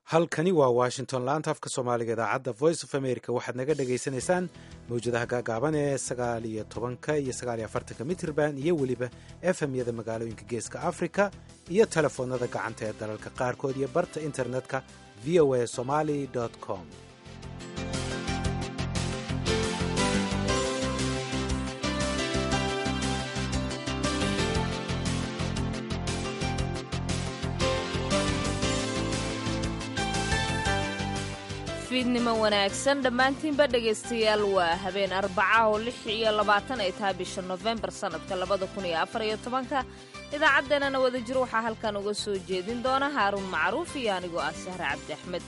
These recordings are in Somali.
halkani waa washington laanta afka soomaaliga idaacadda voice of america waxaad naga dhagaysanaysaan mawjadaha gaagaaban ee sagaal iyo tobanka iyo sagaal iyo afartanka mitrban iyo weliba efemyada magaalooyinka geeska africa iyo telefoonada gacanta ee dalalka qaarkood iyo barta internetka v o a somali com fiidnimo wanaagsan dhammaantiinba dhegaystayaal waa habeen arbaca oo lix iyo labaatan ay tahay bisha nofembar sannadka labada kun iyo afar iyo tobanka idaacaddeenana wadajir waxaa halkan uga soo jeedin doona haaruun macruuf iyo anigoo ah sahre cabdi axmed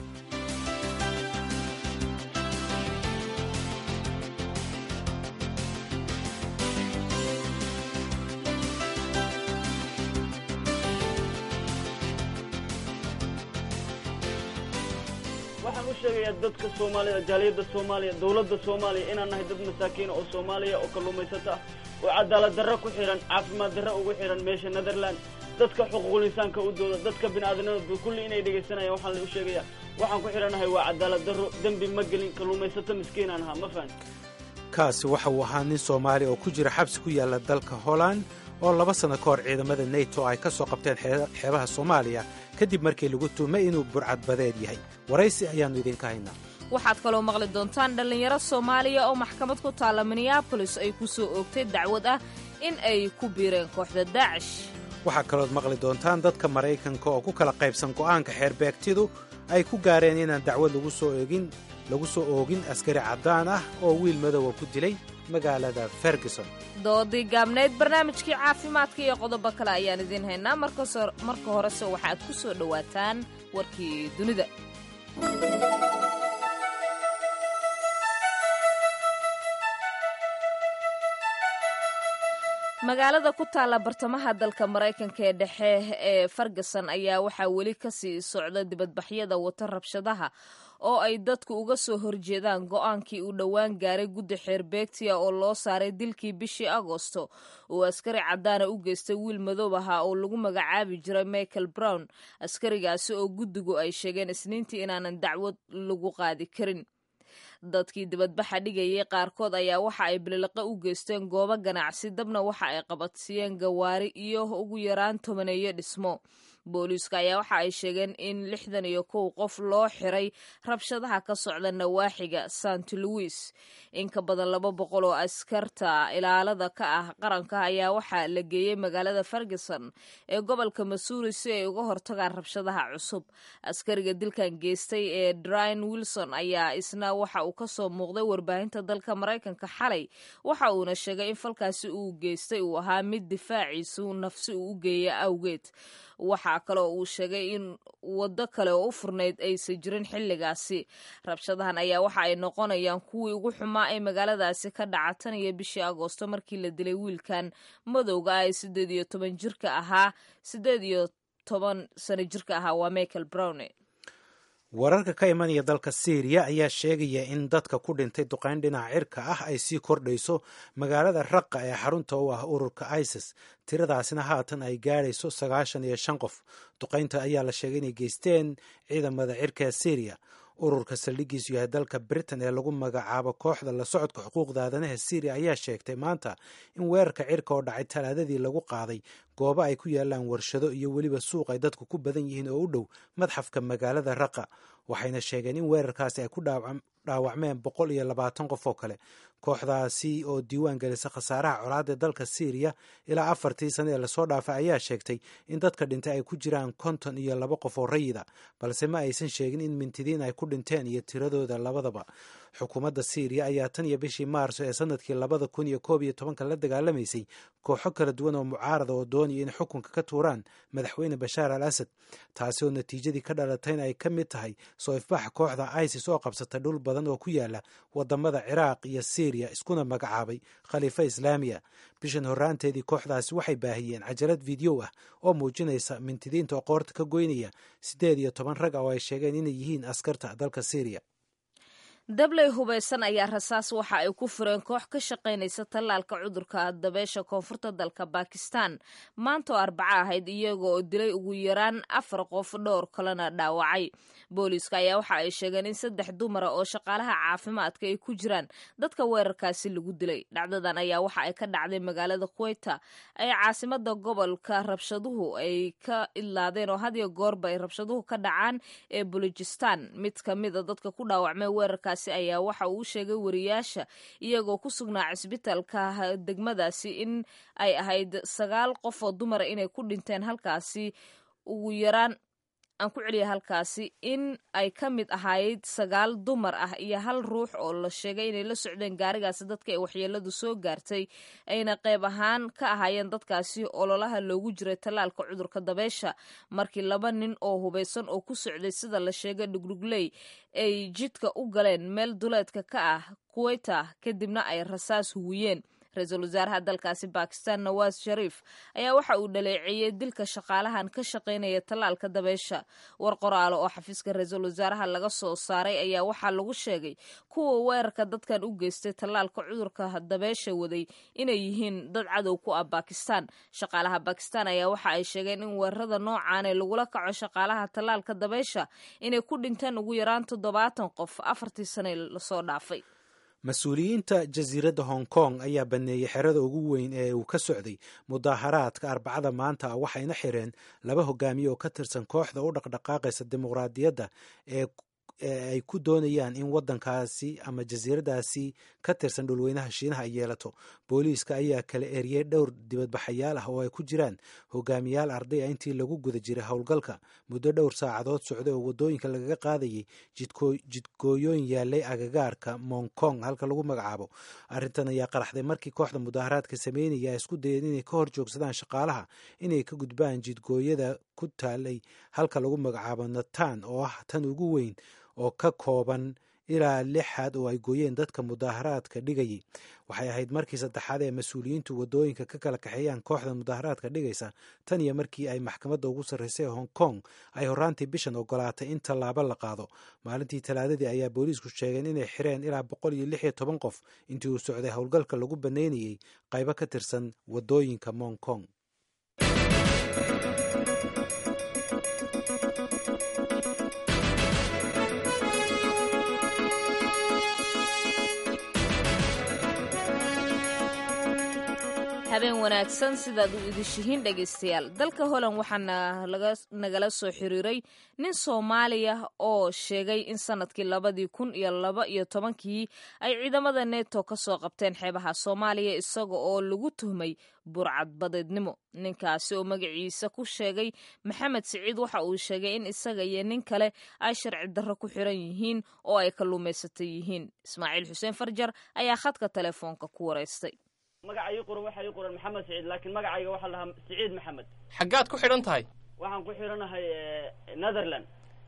waxaan u sheegayaa dadka soomaalida jaaliyadda soomaaliya dawladda soomaaliya inaan nahay dad masaakiina oo soomaaliya oo kalluumaysato ah oo cadaalad darro ku xidhan caafimaad darro ugu xidhan meesha netherland dadka xuquuqul insaanka u dooda dadka bini'aadanimada kulli inay dhegaysanayaan waxaan la u sheegayaa waxaan ku xidhannahay waa cadaalad darro dembi ma gelin kalluumaysato miskiinaan ahaa ma fahan kaasi waxa uu ahaa nin soomaali oo ku jira xabsi ku yaalla dalka holland oo laba sanno ka hor ciidamada neto ay ka soo qabteen xeebaha soomaaliya kadib markii lagu tuumay inuu burcadbadeed yahay waraysi ayaannu idinka haynaa waxaad kaloo maqli doontaan dhallinyaro soomaaliya oo maxkamad ku taalla minneabolis ay ku soo oogtay dacwad ah in ay ku biireen kooxda daacish waxaa kalood maqli doontaan dadka maraykanka oo ku kala qaybsan go'aanka xeerbeegtidu ay ku gaareen inaan dacwad lagu soo oogin lagu soo oogin askari caddaan ah oo wiil madowa ku dilay magaalada ferguson doodii gaabnayd barnaamijkii caafimaadka iyo qodobo kale ayaan idiin haynaa marka horese waxaad ku soo dhowaataan warkii dunida magaalada ku taalla bartamaha dalka maraykanka ee dhexe ee ferguson ayaa waxaa weli ka sii socda dibadbaxyada wata rabshadaha oo ay dadku uga soo horjeedaan go'aankii uu dhowaan gaaray guddi xeerbeegtiya oo loo saaray dilkii bishii agosto uu askari caddaana u geystay wiil madoob ahaa oo lagu magacaabi jiray michael brown askarigaasi oo guddigu ay sheegeen isniintii inaanan dacwad lagu qaadi karin dadkii dibadbaxa dhigayay qaarkood ayaa waxa ay bililaqa u geysteen goobo ganacsi dabna waxa ay qabadsiiyeen gawaari iyo ugu yaraan tobaneeyo dhismo booliiska ayaa waxa ay sheegeen in lixdan iyo kow qof loo xiray rabshadaha ka socda nawaaxiga sant louis in ka badan laba boqol oo askarta ilaalada ka ah qaranka ayaa waxaa la geeyey magaalada ferguson ee gobolka masuuri si ay uga hortagaan rabshadaha cusub askariga dilkan geystay ee dryn wilson ayaa isna waxa uu ka soo muuqday warbaahinta dalka maraykanka xalay waxa uuna sheegay in falkaasi uu geystay uu ahaa mid difaaciisu nafsi uu u geeya awgeed waxaa kaloo uu sheegay in waddo kale oo u furnayd aysan jirin xilligaasi rabshadahan ayaa waxa ay noqonayaan kuwii ugu xumaa ee magaaladaasi ka dhaca tan iyo bishii agoosto markii la dilay wiilkan madowga ah ee siddeed iyo toban jirka ahaa siddeed iyo toban sano jirka ahaa waa michael browne wararka ka imanaya dalka syriya ayaa sheegaya in dadka ku dhintay duqayn dhinaca cirka ah ay sii kordhayso magaalada raqa ee xarunta u ah ururka isis tiradaasina haatan ay gaadhayso sagaashan iyo shan qof duqaynta ayaa la sheegay inay geysteen ciidamada cirka ee syriya ururka saldhigiisu yahay dalka britain ee lagu magacaabo kooxda la socodka xuquuqda aadanaha syriya ayaa sheegtay maanta in weerarka cirka oo dhacay talaadadii lagu qaaday goobo ay ku yaalaan warshado iyo weliba suuq ay dadku ku badan yihiin oo u dhow madxafka magaalada raqa waxayna sheegeen in weerarkaasi ay ku dhaawacmeen boqol iyo labaatan qof oo kale kooxdaasi oo diiwaan gelisa khasaaraha colaada dalka syriya ilaa afartii sane ee lasoo dhaafay ayaa sheegtay in dadka dhintay ay ku jiraan konton iyo laba qof oo rayida balse ma aysan sheegin in mintidiin ay ku dhinteen iyo tiradooda labadaba xukuumadda syriya ayaa tan iyo bishii maarso ee sanadkii labada kun iyo koob iyo tobanka la dagaalamaysay kooxo kala duwan oo mucaarada oo doonaya in xukunka ka tuuraan madaxweyne bashaar al asad taasi oo natiijadii ka dhalatayna ay ka mid tahay soo ifbaxa kooxda isis oo qabsata dhul badan oo ku yaala wadamada ciraaq iyo syriya iskuna magacaabay khaliifa islaamiya bishan horraanteedii kooxdaasi waxay baahiyeen cajalad fideow ah oo muujinaysa mintidiinta oo qoorta ka goynaya siddeed iyo toban rag ah oo ay sheegeen inay yihiin askarta dalka syriya dabley hubaysan ayaa rasaas waxa ay ku fureen koox ka shaqaynaysa tallaalka cudurka dabeesha koonfurta dalka bakistan maanta oo arbaco ahayd iyaga oo dilay ugu yaraan afar qof dhowr kalena dhaawacay booliiska ayaa waxa ay sheegeen in saddex dumara oo shaqaalaha caafimaadka ay ku jiraan dadka weerarkaasi lagu dilay dhacdadan ayaa waxa ay ka dhacday magaalada kuweyta ee caasimada gobolka rabshaduhu ay ka idlaadeen oo hadiyo goorba ay rabshaduhu ka dhacaan ee bulujistan mid ka mida dadka ku dhaawacmay weerarkaasi ayaa waxa uu sheegay wariyaasha iyagoo ku sugnaa cisbitaalka degmadaasi in ay ahayd sagaal qof oo dumara inay ku dhinteen halkaasi ugu yaraan aan ku celiya halkaasi in ay ka mid ahayd sagaal dumar ah iyo hal ruux oo la sheegay inay la socdeen gaarigaasi dadka ee waxyeeladu soo gaartay ayna qayb ahaan ka ahaayeen dadkaasi ololaha loogu jiray tallaalka cudurka dabeesha markii laba nin oo hubaysan oo ku socday sida la sheegay dhugdhugley ay jidka u galeen meel duleedka ka ah kuweyta kadibna ay rasaas huwiyeen ra-iisul wasaaraha dalkaasi bakistan nawaas shariif ayaa waxa uu dhaleeceeyey dilka shaqaalahan ka shaqaynaya tallaalka dabeesha war qoraalo oo xafiiska ra-iisul wasaaraha laga soo saaray ayaa waxaa lagu sheegay kuwa weerarka dadkan u geystay tallaalka cudurka dabeesha waday inay yihiin dad cadow ku ah bakistan shaqaalaha bakistan ayaa waxa ay sheegeen in weerarada noocaane lagula kaco shaqaalaha tallaalka dabeesha inay ku dhinteen ugu yaraan toddobaatan qof afartii sane lasoo dhaafay mas-uuliyiinta jasiiradda hong kong ayaa baneeyey xerada ugu weyn ee uu ka socday mudaaharaadka arbacada maanta ah waxayna xireen laba hogaamiye oo ka tirsan kooxda u dhaqdhaqaaqaysa dimuqraadiyadda ee ay ku doonayaan in waddankaasi ama jasiiradaasi ka tirsan dhulweynaha shiinaha ay yeelato booliiska ayaa kala eriyey dhowr dibadbaxayaal ah oo ay ku jiraan hogaamiyaal arday ah intii lagu guda jiray howlgalka muddo dhowr saacadood socday oo waddooyinka lagaga qaadayay jidgooyooyin yaalay agagaarka mong kong halka lagu magacaabo arrintan ayaa qaraxday markii kooxda mudaaharaadka sameynaya ay isku dayeen inay ka hor joogsadaan shaqaalaha inay ka gudbaan jidgooyada ku taalay halka lagu magacaabo natan oo ah tan ugu weyn oo ka kooban ilaa lixaad oo ay gooyeen dadka mudaaharaadka dhigayay waxay ahayd markii saddexaad ee mas-uuliyiintu waddooyinka ka kala kaxeeyaan kooxda mudaaharaadka dhigaysa tan iyo markii ay maxkamadda ugu sarraysay ee hong kong ay horraantii bishan ogolaatay in tallaabo la qaado maalintii talaadadii ayaa booliisku sheegeen inay xireen ilaa boqol iyo lix iyo toban qof intii uu socday howlgalka lagu bannaynayey qaybo ka tirsan waddooyinka mong kong habeen wanaagsan sidaad u idishihiin dhegaystayaal dalka holand waxaana nagala soo xiriiray nin soomaaliya oo sheegay in sanadkii labadii kun iyo laba iyo tobankii ay ciidamada neto ka soo qabteen xeebaha soomaaliya isaga oo lagu tuhmay burcadbadeednimo ninkaasi oo magaciisa ku sheegay maxamed siciid waxa uu sheegay in isaga iyo nin kale ay sharci darro ku xiran yihiin oo ay kalluumaysata yihiin ismaaciil xuseen farjar ayaa khadka telefoonka ku waraystay magaca ii qoran waxaa ii qoran maxamed siciid laakiin magacayga waxaa lahaa siciid maxamed xaggaad ku xidhan tahay waxaan ku xidhanahay netherland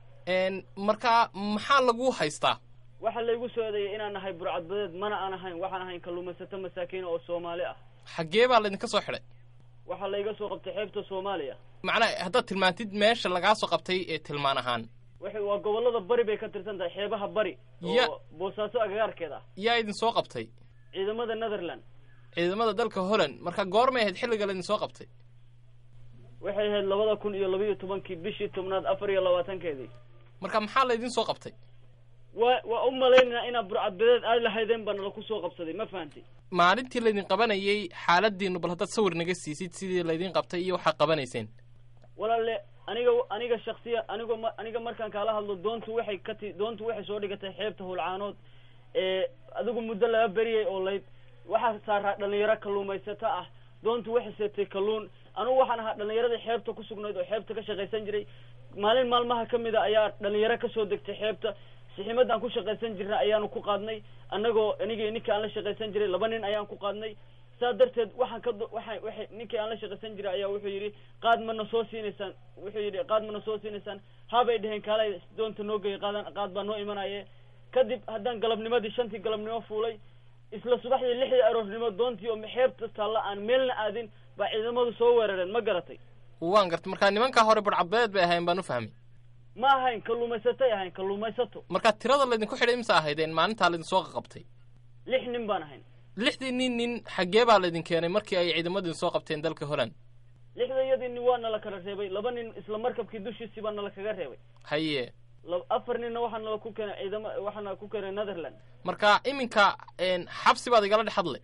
markaa maxaa lagu haystaa waxaa laygu soo eedeeyay inaan nahay burcadbadeed mana aan ahayn waxaan ahayn kalluumaysato masaakiin oo soomaali ah xaggee baa laydinka soo xidhay waxaa layga soo qabtay xeebta soomaaliya macnaa haddaad tilmaantid meesha lagaa soo qabtay ee tilmaan ahaan waxay waa gobollada bari bay ka tirsan tahay xeebaha bari Ya- oo boosaaso agagaarkeed ah yaa idin soo qabtay ciidamada netherland ciidamada dalka holland marka goormay ahayd xilliga laydin soo qabtay waxay ahayd labada kun iyo labaiyo tobankii bishii tobnaad afar iyo labaatankeedii marka maxaa laydin soo qabtay waa waa u malaynaynaa inaad burcadbadeed aad lahaydeen baa nala ku soo qabsaday ma fahantay maalintii laydin qabanayay xaaladiinu bal haddaad sawir naga siisid sidii laydin qabtay iyo waxaad qabanayseen walaale aniga aniga shaksiya anigo ma aniga markaan kaala hadlo doontu waxay ka ti doontu waxay soo dhigatay xeebta howlcaanood ee adigu muddo laga beriyay oo layd waxaa saaraa dhalinyaro kalluumaysato ah doontu waxay seetay kalluun anugu waxaan ahaa dhalinyaradii xeebta ku sugnayd oo xeebta ka shaqaysan jiray maalin maalmaha ka mid a ayaa dhalinyaro kasoo degtay xeebta siximadaan ku shaqaysan jirnay ayaanu ku qaadnay annagoo anigii ninkii aan la shaqaysan jiray laba nin ayaan ku qaadnay saa darteed waxaan ka do- waxaan waxay ninkii aan la shaqaysan jiray ayaa wuxuu yidhi qaad mana soo siinaysaan wuxuu yidhi qaad mana soo siinaysaan habay dheheen kaalay doonta noo geeyay qaadan qaad baa noo imanaye kadib haddaan galabnimadii shantii galabnimo fuulay isla subaxdii lixdii aroornimo doontii oo xeebta taalla aan meelna aadin baa ciidamadu soo weerareen ma garatay waan gartay markaa nimankaa hore barcadbadeed bay ahayn baan u fahmay ma ahayn kalluumaysatay ahayn kalluumaysato marka tirada laydinku xidhay imse ahaydeen maalintaa laidinsoo qaqabtay lix nin baan ahayn lixdii nin nin xaggee baa laydin keenay markii ay ciidamadu soo qabteen dalka holland lixda iyadii nin waa nala kala reebay laba nin isla markabkii dushiisii baa nala kaga reebay haye la- afar ninna waxaa nala ku keenay ciidama waxaana ku keenay netherland marka iminka een, xabsi baad igala dhex hadlay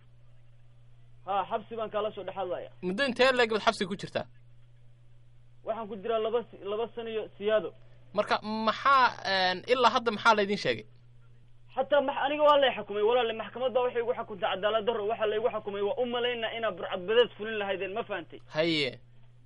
ha xabsi baan kaala soo dhexadlaya muddo intee leeg baad xabsiga ku jirtaa waxaan ku jiraa laba si- laba sano iyo siyaado marka maxaa een, ilaa hadda maxaa laydin sheegay xataa ma aniga waa lay xukumay walaale maxkamad baa waxay igu xukuntay cadaalad darro waxaa laygu xukumay waa u malaynaa inaa burcadbadeed fulin lahaydeen ma fahantay haye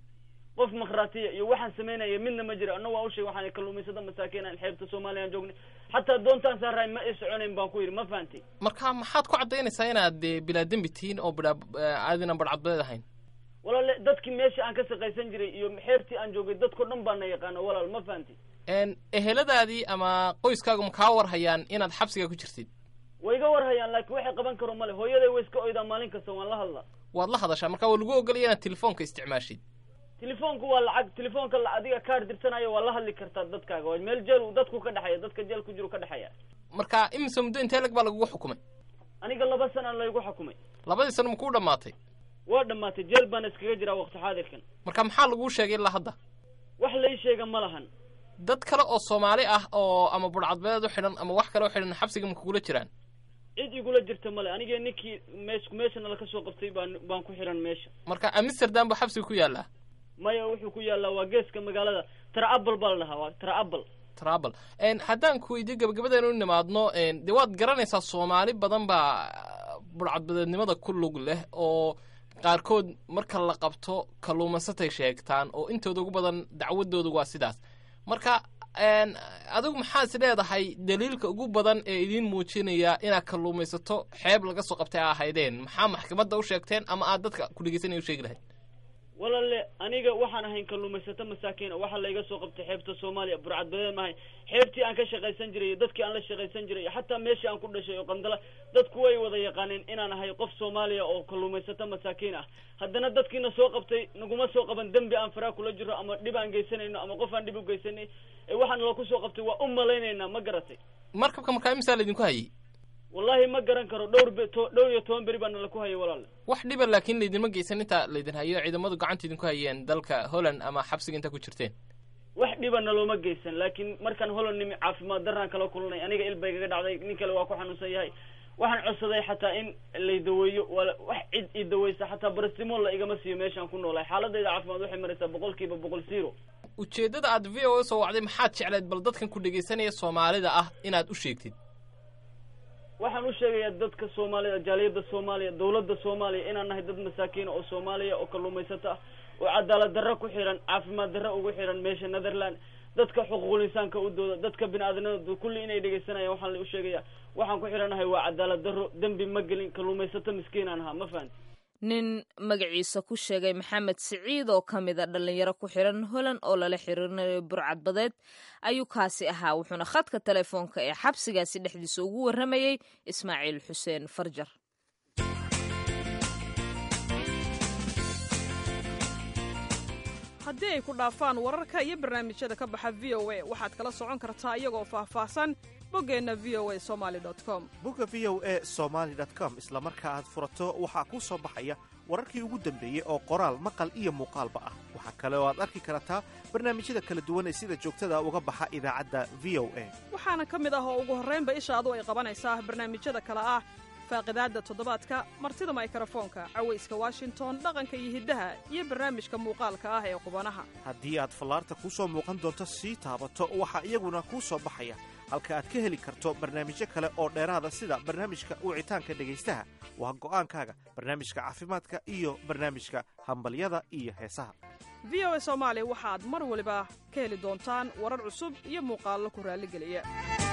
qof makhraatiya iyo waxaan samaynaya midna ma jira annaga waa u sheeg waxaan kalluumaysada masaakiin aan xeebta soomaaliya aan joognay xataa doontaan saaraay ma i soconayn baan ku yidhi ma fahantay marka maxaad ku caddaynaysaa inaad dee bilaa dembi tihiin oo bidhaa aadinan badhcadbadeed ahayn walaale dadkii meesha aan ka shaqaysan jiray iyo xeebtii aan joogay dadko dhan baa na yaqaana walaal ma fahantay een, eheladaadii ama qoyskaagu ma kaa war hayaan inaad xabsiga ku jirtid way iga war hayaan laakiin waxay qaban karo male hooyaday way iska oydaa maalin kasta waan la hadlaa waad la hadashaa marka waa lagu ogolaya inaad telefoonka isticmaashid telefoonku waa lacag telefoonka la adiga kaar dirsanaya waa la hadli kartaa dadkaaga waa meel jeel uu dadku ka dhexeeya dadka jeel ku jiru ka dhexeeya marka imise muddo intee leg baa lagugu xukumay aniga laba sana laygu xukumay labadii sano ma kuu dhammaatay waa dhammaatay jeel baana iskaga jiraa waqti xaadirkan marka maxaa laguu sheegay ilaa hadda wax lai sheega ma lahan dad kale oo soomaali ah oo ama budhcadbadeed u xidhan ama wax kale u xidhan xabsiga ma kugula jiraan cid igula jirta male anigee ninkii mees meeshana laka soo qabtay baan baan ku xihan meesha marka amsterdam buu xabsiga ku yaallaa maya wuxuu ku yaallaa waa geeska magaalada traabal baa la dhahaa waa traabal trabl haddaan ku weydiyo gabagabadeenu u nimaadno dee waad garanaysaa soomaali badan baa budhcadbadeednimada ku lug leh oo qaarkood marka la qabto kalluumaysatay sheegtaan oo intooda ugu badan dacwadoodu waa sidaas marka adigu maxaa is leedahay daliilka ugu badan ee idiin muujinaya inaad kalluumaysato xeeb laga soo qabtay a ahaydeen maxaa maxkamadda u sheegteen ama aad dadka ku dhegeysanaya u sheegi lahayd walaale aniga waxaan ahayn kalluumaysato masaakiin waxaa layga soo qabtay xeebta soomaaliya burcadbadeed maahay xeebtii aan ka shaqaysan jiray iyo dadkii aan la shaqaysan jiray iyo xataa meeshii aan ku dhashay oo qandala dadku way wada yaqaaneen inaan ahay qof soomaaliya oo kalluumaysato masaakiin ah haddana dadkiina soo qabtay naguma soo qaban dembi aan faraa kula jiro ama dhib aan geysanayno ama qof aan dhib u geysanay ee waxaan laku soo qabtay waa u malaynaynaa ma garatay markabka markaa imisaa laydinku hayay wallahi ma garan karo dhowr be to dhowr iyo toban beri baana laku hayay walaale wax dhiba laakiin laydinma geysan intaa laydin hayo ciidamadu gacanta idinku hayeen dalka holland ama xabsiga intaa ku jirteen wax dhibana looma geysan laakiin markaan holland nimi caafimaad daraan kala kulanay aniga il bay gaga dhacday nin kale waa ku xanuunsan yahay waxaan codsaday xataa in lay daweeyo wala wax cid i daweysa xataa barastimoon la igama siiyo meeshaan ku noolahay xaaladayda caafimaad waxay maraysaa boqol kiiba boqol zero ujeeddada aad v o a soo wacday maxaad jecleed bal dadkan ku dhegaysanaya soomaalida ah inaad u sheegtid waxaan u sheegayaa dadka soomaalida jaaliyadda soomaaliya dawladda soomaaliya inaan nahay dad masaakiina oo soomaaliya oo kalluumaysato ah oo cadaalad darro ku xihan caafimaad darro ugu xihan meesha netherland dadka xuquuqul insaanka u dooda dadka bini aadamnimada kulli inay dhegaysanayaan waxaan u sheegayaa waxaan ku xidhanahay waa cadaalad darro dembi ma gelin kalluumaysato miskiinaan ahaa ma fahanti nin magaciisa ku sheegay maxamed siciid oo ka mid a dhallinyaro ku xiran holand oo lala xiriirinayo burcadbadeed ayuu kaasi ahaa wuxuuna khadka telefoonka ee xabsigaasi dhexdiisa ugu warramayey ismaaciil xuseen farjar haddii ay ku dhaafaan wararka iyo barnaamijyada ka baxa v o a waxaad kala socon kartaa iyagoo faahfaahsan boggeenna v o a somali com bogga v o e somaali com isla marka aad furato waxaa kuu soo baxaya wararkii ugu dambeeyey oo qoraal maqal iyo muuqaalba ah waxaa kale oo aad arki kartaa barnaamijyada kala duwan ee sida joogtada uga baxa idaacadda v o a waxaana ka mid ah oo ugu horraynba ishaadu ay qabanaysaa barnaamijyada kale ah faaqidaadda toddobaadka martida maykarafoonka cawayska washington dhaqanka iyo hiddaha iyo barnaamijka muuqaalka ah ee qubanaha haddii aad fallaarta kuu soo muuqan doonto sii taabato waxaa iyaguna kuu soo baxaya halka aad ka heli karto barnaamijyo kale oo dheeraada sida barnaamijka wicitaanka dhegaystaha waa go'aankaaga barnaamijka caafimaadka iyo barnaamijka hambalyada iyo heesaha v o a soomaali waxaad mar waliba ka heli doontaan warar cusub iyo muuqaallo ku raalligeliya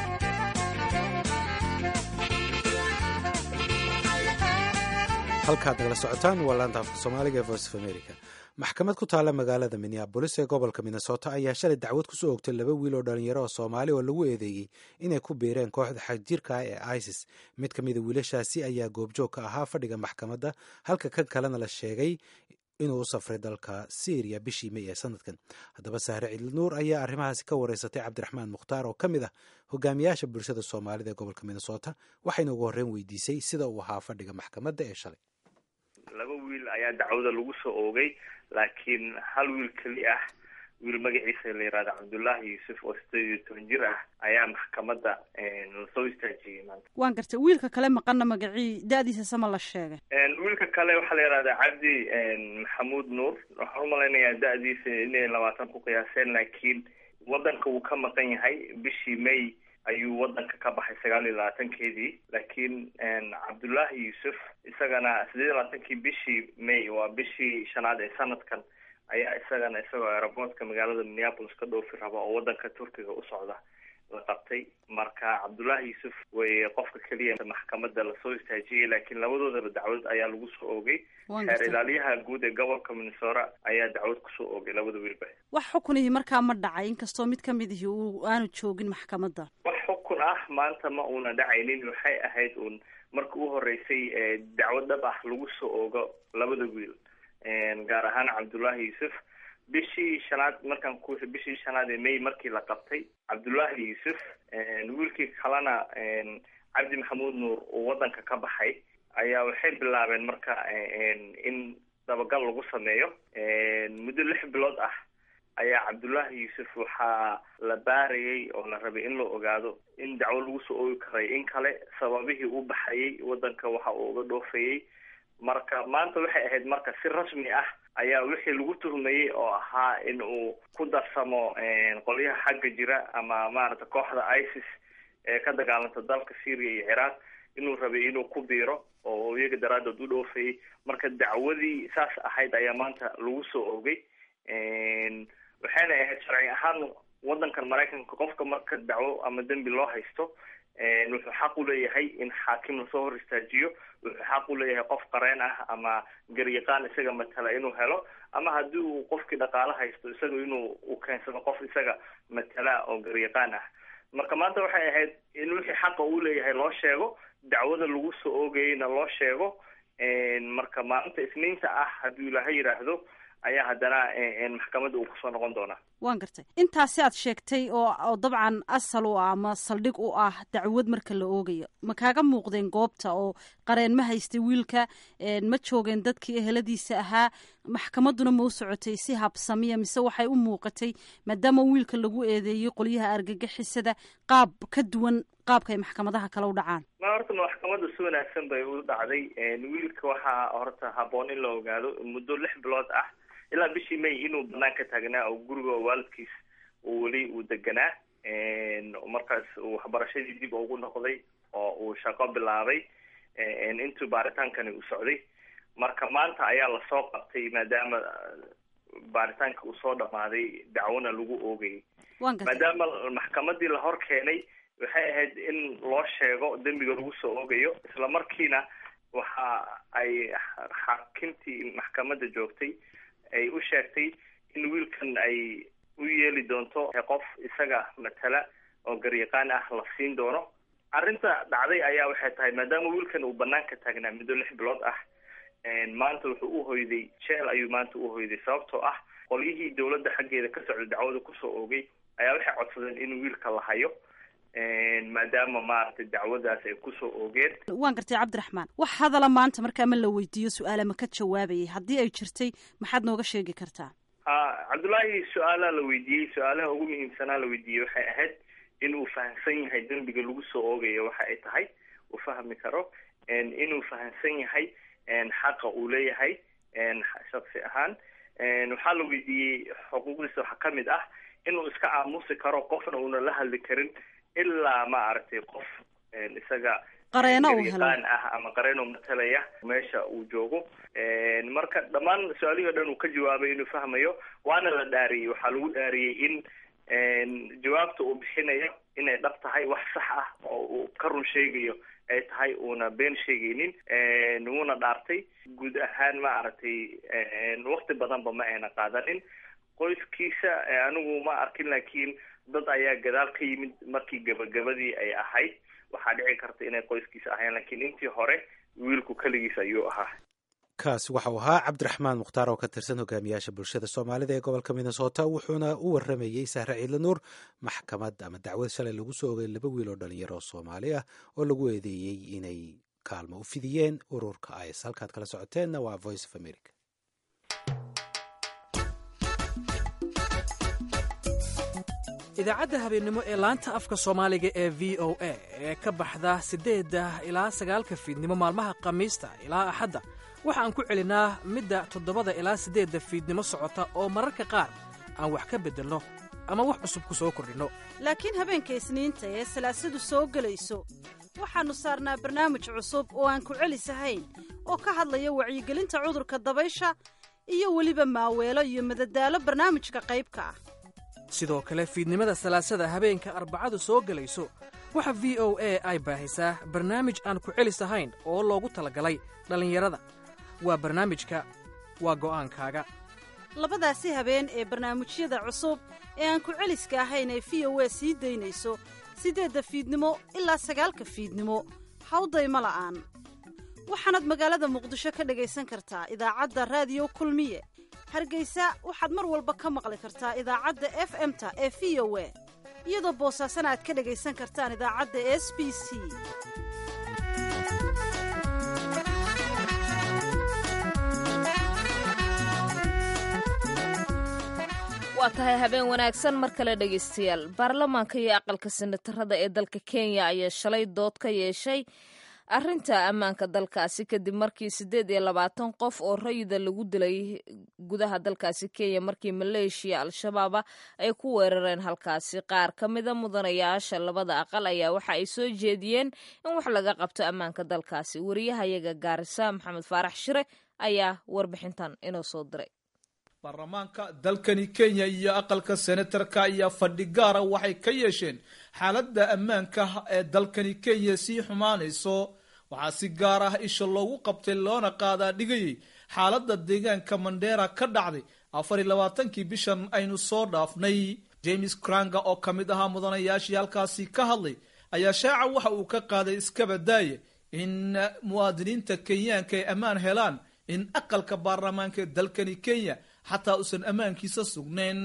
halkaad nagala socotaan waa laanta afka soomaaliga ee voice of america maxkamad ku taalla magaalada minneabolis ee gobolka minnesota ayaa shalay dacwad kusoo ogtay laba wiil oo dhalinyaro oo soomaali oo lagu eedeeyey inay ku biireen kooxda xagjirka ah ee isis mid ka mida wiilashaasi ayaa goobjoog ka ahaa fadhiga maxkamadda halka kan kalena la sheegay inuu u safray dalka syriya bishii may ee sanadkan haddaba sahre ciidlinuur ayaa arrimahaasi ka wareysatay cabdiraxmaan mukhtaar oo ka mid ah hogaamiyaasha bulshada soomaalida ee gobolka minnesota waxayna ugu horreyn weydiisay sida uu ahaa fadhiga maxkamadda ee shalay laba wiil ayaa dacwada lagu soo oogay laakiin hal wiil keli ah wiil magaciisa la yihahdo cabdullaahi yuusuf oo sideed iyo toban jir ah ayaa maxkamadda lasoo istaajiyey maanta waan gartay wiilka kale maqana magacii da-diisa sama la sheegay wiilka kale waxaa la yihahdaa cabdi maxamuud nuur waxaan umalaynayaa da-diisa inay labaatan ku qiyaaseen laakiin wadanka wuu ka maqan yahay bishii may ayuu wadanka ka baxay sagaal iyo labaatankeedii laakiin cabdullaahi yuusuf isagana sideed iyo labaatankii bishii may waa bishii shanaad ee sanadkan ayaa isagana isagoo aeroboortka magaalada minneapolis ka dhoofi raba oo wadanka turkiga u socda la qabtay marka cabdullaahi yuusuf way qofka keliya maxkamadda lasoo istaajiyey laakiin labadoodaba dacwad ayaa lagu soo oogay xeer ilaaliyaha guud ee gobolka minnesota ayaa dacwad kusoo oogay labada wiilba wax xukunihii markaa ma dhacay inkastoo mid ka mid ihi uu aanu joogin maxkamadda wax xukun ah maanta ma uuna dhacaynin waxay ahayd uun marka u horeysay dacwad dhab ah lagu soo oogo labada wiil gaar ahaan cabdullaahi yuusuf bishii shanaad markaan ku bishii shanaad ee may markii la qabtay cabdullaahi yuusuf wiilkii kalena cabdi maxamuud nuur uu wadanka ka baxay ayaa waxay bilaabeen marka in dabagal lagu sameeyo muddo lix bilood ah ayaa cabdullaahi yuusuf waxaa la baarayay oo la rabay in la ogaado in dacwo lagu soo oogi karay in kale sababihii u baxayay wadanka waxa uu uga dhoofayay marka maanta waxay ahayd marka si rasmi ah ayaa wixii lagu tuhmayey oo ahaa in uu ku darsamo qolyaha xagga jira ama maaragta kooxda isis ee ka dagaalanta dalka syria iyo ciraaq inuu rabay inuu ku biiro oo iyaga daraadood u dhoofayay marka dacwadii saas ahayd ayaa maanta lagu soo oogay waxayna ahayd sharci ahaan wadankan maraykanka qofka marka dacwo ama dembi loo haysto wuxuu xaq u leeyahay in xaakim lasoo hor istaajiyo wuxuu xaq u leeyahay qof qareen ah ama garyaqaan isaga matala inuu helo ama haddii uu qofkii dhaqaalo haysto isaga inuu u keensado qof isaga matala oo garyaqaan ah marka maanta waxay ahayd in wixii xaqa uu leeyahay loo sheego dacwada lagu soo oogayeyna loo sheego marka maalinta isniinta ah hadduu ilaaha yidhaahdo ayaa haddana maxkamadda uu kusoo noqon doonaa waan gartay intaasi aad sheegtay oo oo dabcan asal u ah ama saldhig u ah dacwad marka la oogayo ma kaaga muuqdeen goobta oo qareen ma haystay wiilka ma joogeen dadkii eheladiisa ahaa maxkamadduna ma u socotay si habsamiya mise waxay u muuqatay maadaama wiilka lagu eedeeyey qolyaha argagixisada qaab ka duwan qaabka ay maxkamadaha kale u dhacaan ma horta maxkamadda si wanaagsan bay u dhacday wiilka waxaa horta haboon in la ogaado muddo lix bilood ah ilaa bishii may inuu banaanka taagnaa oo guriga waalidkiis uu weli uu deganaa markaas uu waxbarashadii dib ugu noqday oo uu shaqo bilaabay intuu baaritaankani uu socday marka maanta ayaa lasoo qabtay maadaama baaritaanka uu soo dhamaaday dacwona lagu oogayay maadaama maxkamadii la hor keenay waxay ahayd in loo sheego dembiga lagu soo oogayo isla markiina waxa ay xaakimtii maxkamadda joogtay ay u sheegtay in wiilkan ay u yeeli doonto qof isaga matala oo garyaqaan ah la siin doono arrinta dhacday ayaa waxay tahay maadaama wiilkan uu banaanka taagnaa muddo lix bilood ah maanta wuxuu u hoyday jeel ayuu maanta u hoyday sababtoo ah qolyihii dawladda xaggeeda ka socda dacwada kusoo oogay ayaa waxay codsadeen in wiilka la hayo maadaama maaragtay dacwadaas ay kusoo oogeen waan gartay cabdiraxmaan wax hadala maanta markaa ma la weydiiyo su-aala ma ka jawaabayay haddii ay jirtay maxaad nooga sheegi kartaa ha cabdullaahi su-aalaa la weydiiyey su-aalaha ugu muhiimsanaa la weydiiyey waxay ahayd in uu fahamsan yahay dembiga lagu soo oogayo waxa ay tahay uu fahmi karo inuu fahamsan yahay xaqa uu leeyahay shaksi ahaan waxaa la weydiiyey xuquuqdiisa waxaa kamid ah inuu iska aamusi karo qofna uuna la hadli karin ilaa maaragtay qof isaga qareeno uu helo ah ama qareeno matalaya meesha uu joogo marka dhammaan su-aalihii o dhan uu ka jawaabay inuu fahmayo waana la dhaariyey waxaa lagu dhaariyey in jawaabta uu bixinayo inay dhab tahay wax sax ah oo uu ka run sheegayo ay tahay uuna been sheegaynin wuuna dhaartay guud ahaan maaragtay wakti badanba ma ayna qaadanin qoyskiisa anigu ma arkin laakiin dad ayaa gadaal ka yimid markii gabagabadii ay ahayd waxaa dhici karta inay qoyskiisa ahayn laakiin intii hore wiilku keligiis ayuu ahaa kaasi waxau ahaa cabdiraxmaan mukhtaar oo ka tirsan hogaamiyaasha bulshada soomaalida ee gobolka minnesota wuxuuna u waramayey sahre ciidla nuur maxkamad ama dacwad shalay lagu soo ogay laba wiil oo dhalinyaro oo soomaali ah oo lagu eedeeyey inay kaalmo u fidiyeen ururka is halkaad kala socoteenna waa voice of america idaacadda habeennimo ee laanta afka soomaaliga ee v o a ee ka baxda siddeedda ilaa sagaalka fiidnimo maalmaha khamiista ilaa axadda waxaan ku celinaa midda toddobada ilaa siddeedda fiidnimo socota oo mararka qaar aan wax ka beddelno ama wax cusub ku soo kordhinno laakiin habeenka isniinta ee salaasadu soo gelayso waxaannu saarnaa barnaamij cusub oo aan ku celisahayn oo ka hadlaya wacyigelinta cudurka dabaysha iyo weliba maaweelo iyo madadaalo barnaamijka qaybka ah sidoo kale fiidnimada salaasada habeenka arbacadu soo gelayso waxa v o a ay baahisaa barnaamij aan ku celis ahayn oo loogu talagalay dhallinyarada waa barnaamijka waa go'aankaaga labadaasi habeen ee barnaamijyada cusub ee aan ku celiska ahayn ee v o a sii daynayso siddeedda fiidnimo ilaa sagaalka fiidnimo hawdayma la'aan waxaanaad magaalada muqdisho ka dhegaysan kartaa idaacadda raadiyo kulmiye hargeysa waxaad mar walba ka maqli kartaa idaacadda f m-ta ee v o a iyadoo boosaasana aad ka dhegaysan kartaan idaacadda s b c waa tahay habeen wanaagsan mar kale dhegaystayaal baarlamaanka iyo aqalka senatarada ee dalka kenya ayaa shalay dood ka yeeshay arrinta ammaanka dalkaasi kadib markii siddeed iyo labaatan qof oo rayida lagu dilay gudaha dalkaasi kenya markii maleeshiya al-shabaaba ay ku weerareen halkaasi qaar ka mida mudanayaasha labada aqal ayaa waxa ay soo jeediyeen in wax laga qabto ammaanka dalkaasi wariyahayaga gaarisa maxamed faarax shire ayaa warbixintan inoo soo diray baarlamaanka dalkani kenya iyo aqalka senatarka ayaa fadhi gaara waxay ka yeesheen xaaladda ammaanka ee dalkani kenya sii xumaanayso waxaa si gaar ah isha loogu qabtay loona qaadaa dhigayay xaaladda deegaanka mandheera ka dhacday afar iyo labaatankii bishan aynu soo dhaafnay james kranga oo ka mid ahaa mudanayaashii halkaasi ka hadlay ayaa shaaca waxa uu ka qaaday iskabadaaye in muwaadiniinta kenyaanka ay ammaan helaan in aqalka baarlamaanka ee dalkani kenya xataa uusan ammaankiisa sugnayn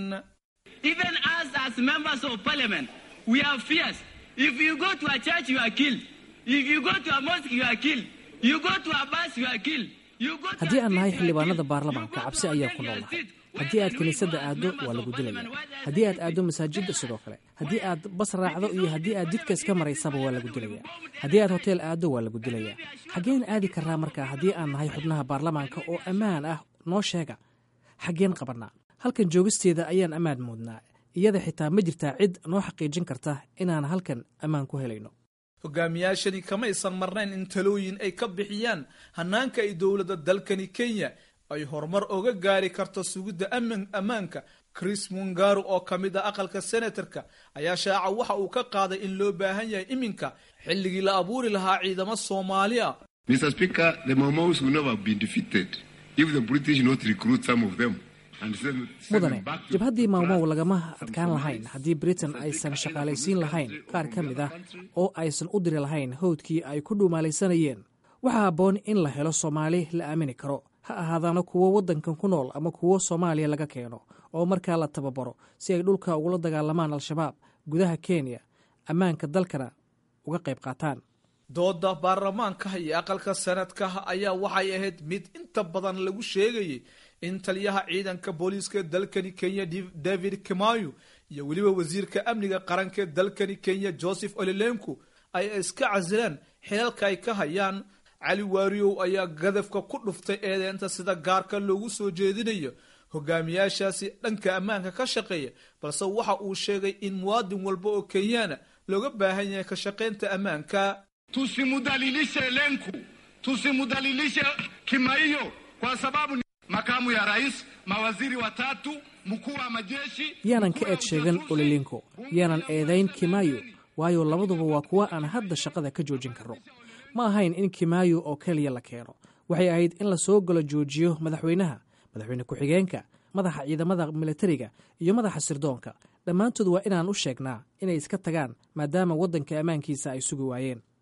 Even us as members of parliament, we have fears. If you go to a church, you are killed. If you go to a mosque, you are killed. You go to a bus, you are killed. You go to haddii a aan nahay field, you are xildhibaanada killed. baarlamaanka You go cabsi to a ayaan ku hotel, you are noolnahay killed. haddii aad Why kiniisadda are you aaddo members waa of lagu dilaya parliament? Why are haddii aad they aaddo masaajidda sidoo kale haddii aad bas raacdo iyo haddii aad jidka iska maraysaba waa lagu dilaya haddii aad hoteel aaddo waa lagu dilaya xaggeen aadi karraa markaa haddii aan nahay xubnaha baarlamaanka oo ammaan ah noo sheega xaggeen qabannaa halkan joogisteeda ayaan ammaan moodnaa iyada xitaa ma jirtaa cid noo xaqiijin karta inaan halkan ammaan ku helayno hogaamiyaashani kamaysan marnayn in talooyin ay ka bixiyaan hanaanka ay dowladda dalkani kenya ay horumar oga gaari karto sugidda aman ammaanka chris mungaru oo ka mid ah aqalka senatarka ayaa shaaca waxa uu ka qaaday in loo baahan yahay iminka xilligii la abuuri lahaa ciidamo soomaali ah Mr. Speaker, the Maumau's will never have been defeated if the British not recruit some of them and send, send mudane them back to jabhaddii maalmow Trust lagama some adkaan lahayn Somalis. haddii britain aysan shaqaalaysiin lahayn qaar ka mid ah oo aysan u diri lahayn howdkii ay ku dhuumaalaysanayeen waxaa habboon in la helo soomaali la aamini karo ha ahaadaana kuwo waddankan ku nool ama kuwo soomaaliya laga keeno oo markaa la tababaro si ay dhulka ugula dagaalamaan al-shabaab gudaha kenya ammaanka dalkana uga qayb qaataan dooda baarlamaanka iyo aqalka sanadka ayaa waxay ahayd mid inta badan lagu sheegayay in taliyaha ciidanka booliiska ee dalkani kenya Div- david kimayo iyo weliba wasiirka amniga qaranka ee dalkani kenya joseph olilenku ay iska casilaan xilalka ay ka hayaan cali waariyow ayaa gadafka ku dhuftay eedeynta sida gaarka loogu soo jeedinayo hogaamiyaashaasi dhanka ammaanka ka shaqeeya balse waxa uu sheegay in muwaadin walba oo kenyaana looga baahan yahay ka shaqaynta ammaanka Tusimudhalilishe Lenku, tusimudhalilishe Kimaiyo kwa sababu ni makamu ya rais, mawaziri watatu, mkuu wa majeshi. yaanan ka eed sheegan olilinko yaanan eedayn kimaayo waayo labaduba waa kuwa aan hadda shaqada ka joojin karno ma ahayn in kimaayo oo keliya la keeno waxay ahayd in la soo galo joojiyo madaxweynaha madaxweyne ku-xigeenka madaxa ciidamada militariga iyo madaxa sirdoonka dhammaantood waa inaan u sheegnaa inay iska tagaan maadaama waddanka ammaankiisa ay sugi waayeen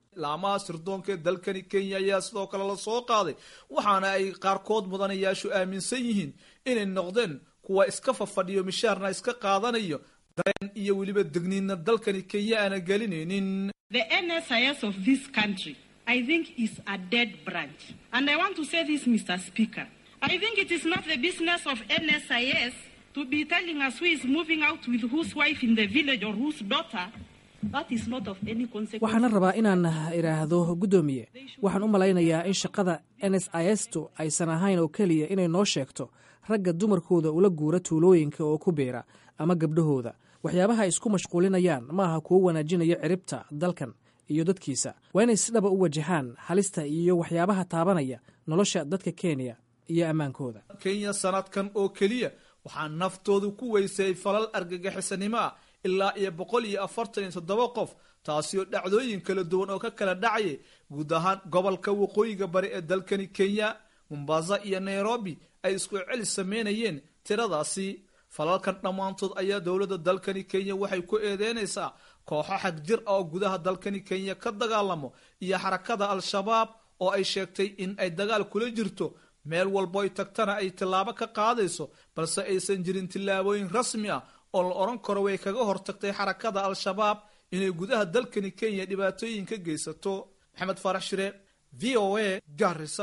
laamaha sirdoonka ee dalkani kenya ayaa sidoo kale lasoo qaaday waxaana ay qaarkood mudanayaashu aaminsan yihiin inay noqdeen kuwa iska fafadhiyo mishaarna iska qaadanayo dareen iyo weliba degniinna dalkani kenya aana gelinaynin The NSIS of this country, I think, is a dead branch. And I want to say this, Mr. Speaker. I think it is not the business of NSIS to be telling us who is moving out with whose wife in the village or whose daughter. That is not of any consequence. waxaana rabaa inaan idhaahdo guddoomiye waxaan u malaynayaa in shaqada n s i s tu aysan ahayn oo keliya inay noo sheegto ragga dumarkooda ula guura tuulooyinka oo ku biira ama gabdhahooda waxyaabaha ay isku mashquulinayaan ma aha kuwo wanaajinaya ciribta dalkan iyo dadkiisa waa inay si dhaba u wajahaan halista iyo waxyaabaha taabanaya nolosha dadka kenya iyo ammaankooda kenya sanadkan oo keliya waxaa naftoodu ku weysay falal argagixisanimo ah ilaa iyo boqol iyo afartan iyo toddoba qof taasi oo dhacdooyin kala duwan oo ka kala dhacaya guud ahaan gobolka waqooyiga bari ee dalkani kenya mombasa iyo nairobi ay isku celi sameynayeen tiradaasi falalkan dhammaantood ayaa dowladda dalkani kenya waxay ku eedeynaysaa kooxo xag jir ah oo gudaha dalkani kenya ka dagaalamo iyo xarakada al-shabaab oo ay sheegtay in ay dagaal kula jirto meel walbo ay tagtana ay tillaabo ka qaadayso balse aysan jirin tillaabooyin rasmi ah oo la odhan karo way kaga hortagtay xarakada al-shabaab inay gudaha dalkani kenya dhibaatooyin ka geysato maxamed faarax shire v o a garisa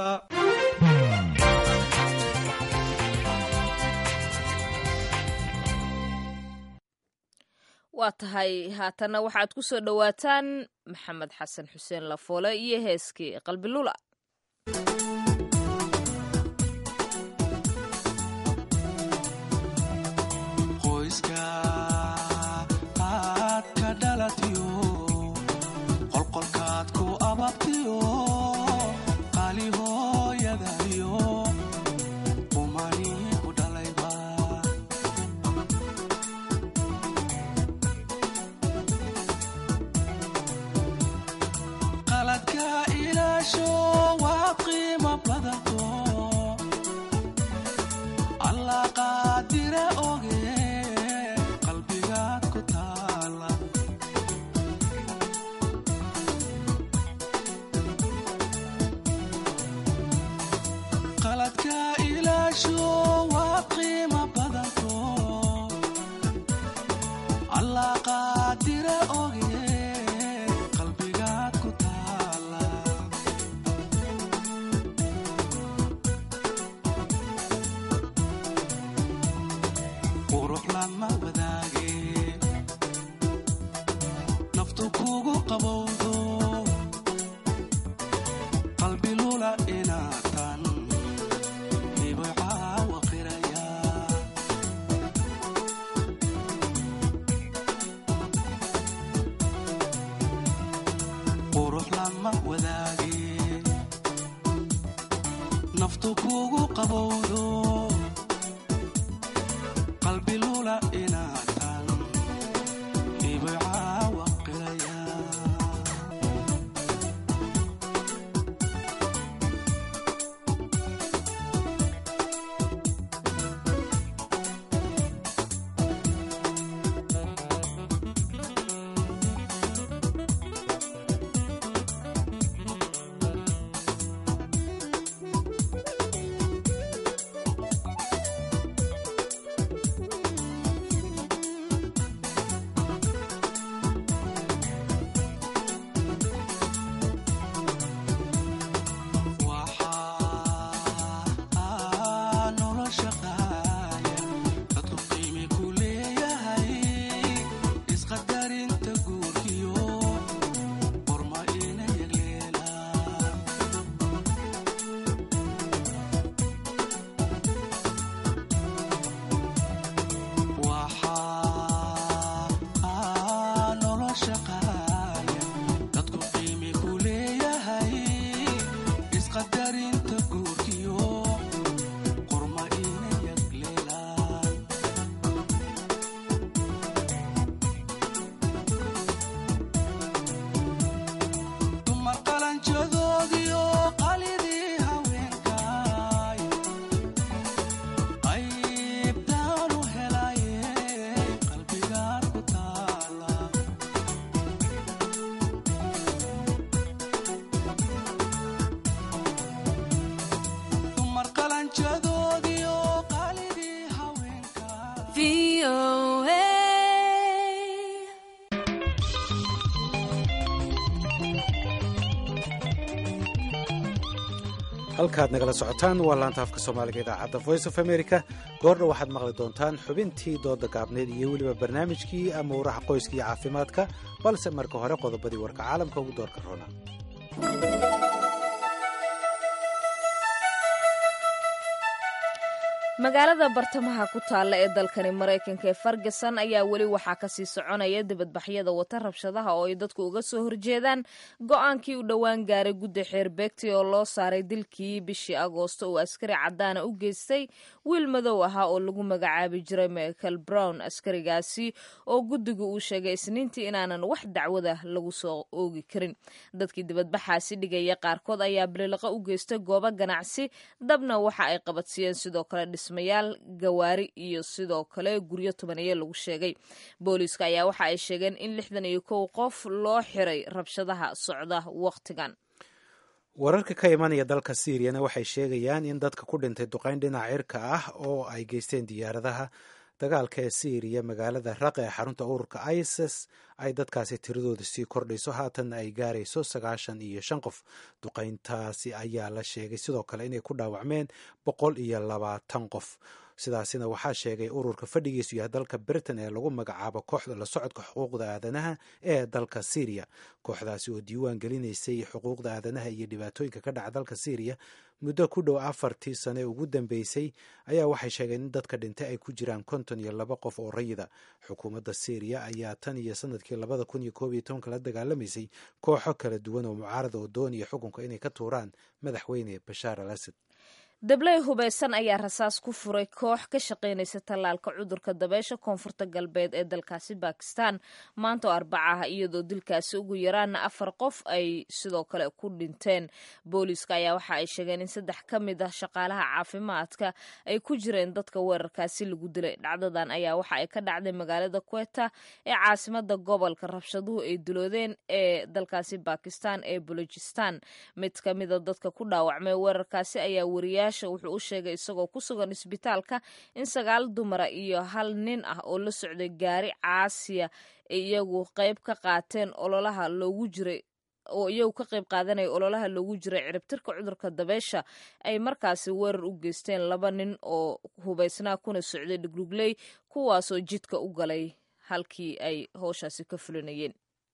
waa tahay haatanna waxaad ku soo dhowaataan maxamed xasan xuseen lafoole iyo heeskii qalbilula qoyska aad ka dhalatiyo qolqolkaad ku ababtiyo qaali hooyadayo qumani ku dhalayba qaladka ilaasho waa qiimo badato allah qaadire oge qalbigaad ku taala qaladka ilaasho waa qiimo badanto allah qaadire oge qalbigaad ku taala qurux lama wadaage naftu kugu qabowdo qalbi lula inaatan hibay caawa qiraya qurux lama wadaage naftu kugu qabowdo qalbi lula inaatan hibay caawa qiraya halkaad nagala socotaan waa laanta afka soomaaliga idaacadda voice of america goordha waxaad maqli doontaan xubintii dooda gaabneed iyo weliba barnaamijkii amuuraha qoyska iyo caafimaadka balse marka hore qodobadii warka caalamka ugu doorka roona magaalada bartamaha ku taalla ee dalkani maraykanka ee ferguson ayaa weli waxaa kasii soconaya dibadbaxyada wata rabshadaha oo ay dadku uga soo horjeedaan go-aankii u dhowaan gaaray guddi xeerbeegti oo loo saaray dilkii bishii agoosto uu askari cadaana u geystay wiil madow ahaa oo lagu magacaabi jiray michael brown askarigaasi oo guddigu uu sheegay isniintii inaanan wax dacwada lagu soo oogi karin dadkii dibadbaxaasi dhigaya qaarkood ayaa bililaqa u geystay goobo ganacsi dabna waxa ay qabadsiiyeen sidoo kale dhismayaal gawaari iyo sidoo kale guryo tobaniye lagu sheegay booliiska ayaa waxa ay sheegeen in lixdan iyo kow qof loo xiray rabshadaha socda wakhtigan wararka ka imanaya dalka siiriyana waxay sheegayaan in dadka ku dhintay duqayn dhinac cirka ah oo ay geysteen diyaaradaha dagaalka ee siiriya magaalada raq ee xarunta ururka isis ay dadkaasi tiradooda sii kordhayso haatanna ay gaarayso sagaashan iyo shan qof duqayntaasi ayaa la sheegay sidoo kale inay ku dhaawacmeen boqol iyo labaatan qof sidaasina waxaa sheegay ururka fadhigiisu yahay dalka britain ee lagu magacaabo kooxda la socodka xuquuqda aadanaha ee dalka syriya kooxdaasi oo diiwaan gelinaysay xuquuqda aadanaha iyo dhibaatooyinka ka dhaca dalka syriya muddo ku dhow afartii sane ugu dambeysay ayaa waxay sheegeen in dadka dhintay ay ku jiraan konton iyo laba qof oo rayida xukuumadda syriya ayaa tan iyo sanadkii labada kun iyo koob iyo tobanka la dagaalamaysay kooxo kala duwan oo mucaarada oo doonaya xukunka inay ka tuuraan madaxweyne bashaar al asad dabley hubaysan ayaa rasaas ku furay koox ka shaqaynaysa tallaalka cudurka dabeysha koonfurta galbeed ee dalkaasi bakistan maanta oo arbaca ah iyadoo dilkaasi ugu yaraana afar qof ay sidoo kale ku dhinteen booliiska ayaa waxa ay sheegeen in saddex ka mid ah shaqaalaha caafimaadka ay ku jireen dadka weerarkaasi lagu dilay dhacdadan ayaa waxa ay ka dhacday magaalada kweta ee caasimada gobolka rabshaduhu ay diloodeen ee dalkaasi bakistan ee bolojistan mid ka mida dadka ku dhaawacmay weerarkaasi ayaa wariya wuxuu u sheegay isagoo ku sugan isbitaalka in sagaal dumara iyo hal nin ah oo la socday gaari caasiya iyagu qayb ka qaateen ololaha loogu jiray oo iyagu ka qayb qaadanaya ololaha loogu jiray ciribtirka cudurka dabeysha ay markaasi weerar u geysteen laba nin oo hubaysnaa kuna socday dhugdhugley kuwaasoo jidka u galay halkii ay howshaasi ka fulinayeen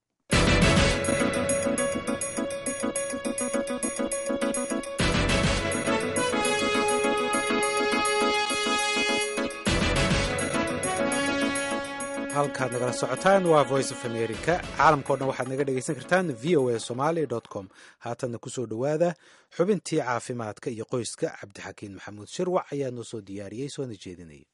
halkaad nagala socotaan waa voice of america caalamkao dhan waxaad naga dhegaysan kartaan v o a somaly com haatanna kusoo dhowaada xubintii caafimaadka iyo qoyska cabdixakiin maxamuud shirwac ayaa noo soo diyaariyey soona jeedinaya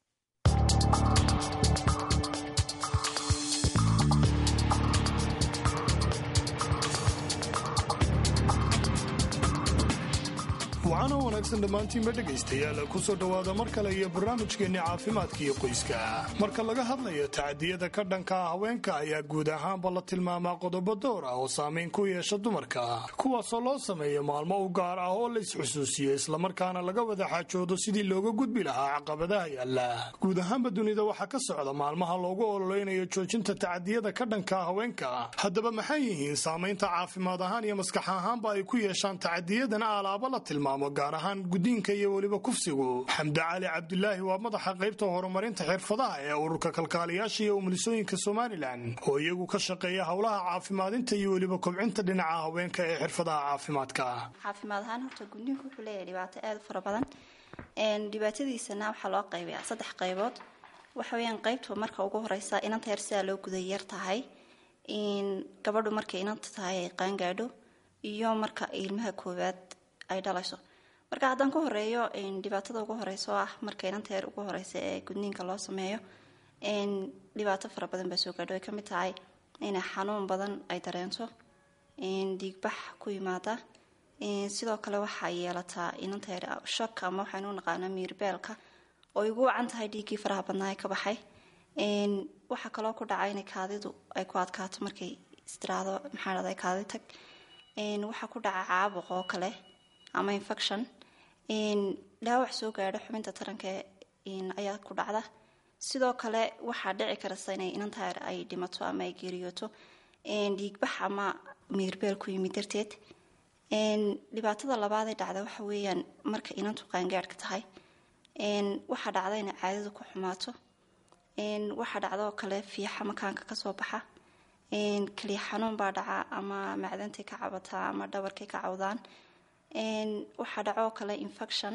waxaana wanaagsan dhammaantiinba dhegaystayaal ku soo dhowaada mar kale iyo barnaamijkeenni caafimaadka iyo qoyska marka laga hadlayo tacadiyada ka dhanka ah haweenka ayaa guud ahaanba la tilmaamaa qodobo door ah oo saamayn ku yeesha dumarka kuwaasoo loo sameeyo maalmo u gaar ah oo la isxusuusiyo islamarkaana laga wada xaajoodo sidii looga gudbi lahaa caqabadaha yaalla guud ahaanba dunida waxaa ka socda maalmaha loogu ololeynayo joojinta tacadiyada ka dhanka ah haweenka haddaba maxay yihiin saamaynta caafimaad ahaan iyo maskax ahaanba ay ku yeeshaan tacadiyadana alaaba la tilmaamo gaar ahaan guddiinka iyo weliba kufsigu xamde cali cabdulaahi waa madaxa qaybta horumarinta xirfadaha ee ururka kalkaaliyaasha iyo umulisooyinka somalilan oo iyagu ka shaqeeya howlaha caafimaadinta iyo weliba kobcinta dhinaca haweenka ee xirfadaha caafimaadka caafimaad ahaan horta gudniinku wuxuu leeyahay dhibaato aada u fara badan dhibaatadiisana waxaa loo qaybayaa saddex qaybood waxa weyaan qaybta marka ugu horeysa inanta yar sidaa loo guday yar tahay gabadhu markay inanta tahay ay qaangaadho iyo marka ilmaha koowaad ay dhalayso marka haddaan ku horeeyo dhibaatada ugu horeysa oo ah marka inanta yar ugu horeysa ee gudniinka loo sameeyo dhibaato fara badan baa soo gaadho ay kamid tahay inay xanuun badan ay dareento dhiigbax ku yimaada sidoo kale waxaa yeelataa inanta yar shok ama waxaynu u naqaanaa miirbeelka oo igu wacan tahay dhiiggii faraha badnaa ee ka baxay waxaa kaloo ku dhaca inay kaadidu ay ku adkaato markay istiraado maxaa dhahday kaadi tag waxaa ku dhaca caabuq oo kale ama infection dhaawac soo gaadho xubinta taranka ayaa ku dhacda sidoo kale waxaa dhici karasa inay inantaar ay dhimato ama ay geeriyooto dhiigbax ama miirbeel ku yimid darteed dhibaatada labaadee dhacda waxa weeyaan marka inantu qaangaadhka tahay waxaa dhacda inay caadadu ku xumaato waxaa dhacda oo kale fiixa makaanka kasoo baxa keliya xanuun baa dhaca ama macdantay ka cabataa ama dhabarkay ka cawdaan waxaa dhaco oo kale infection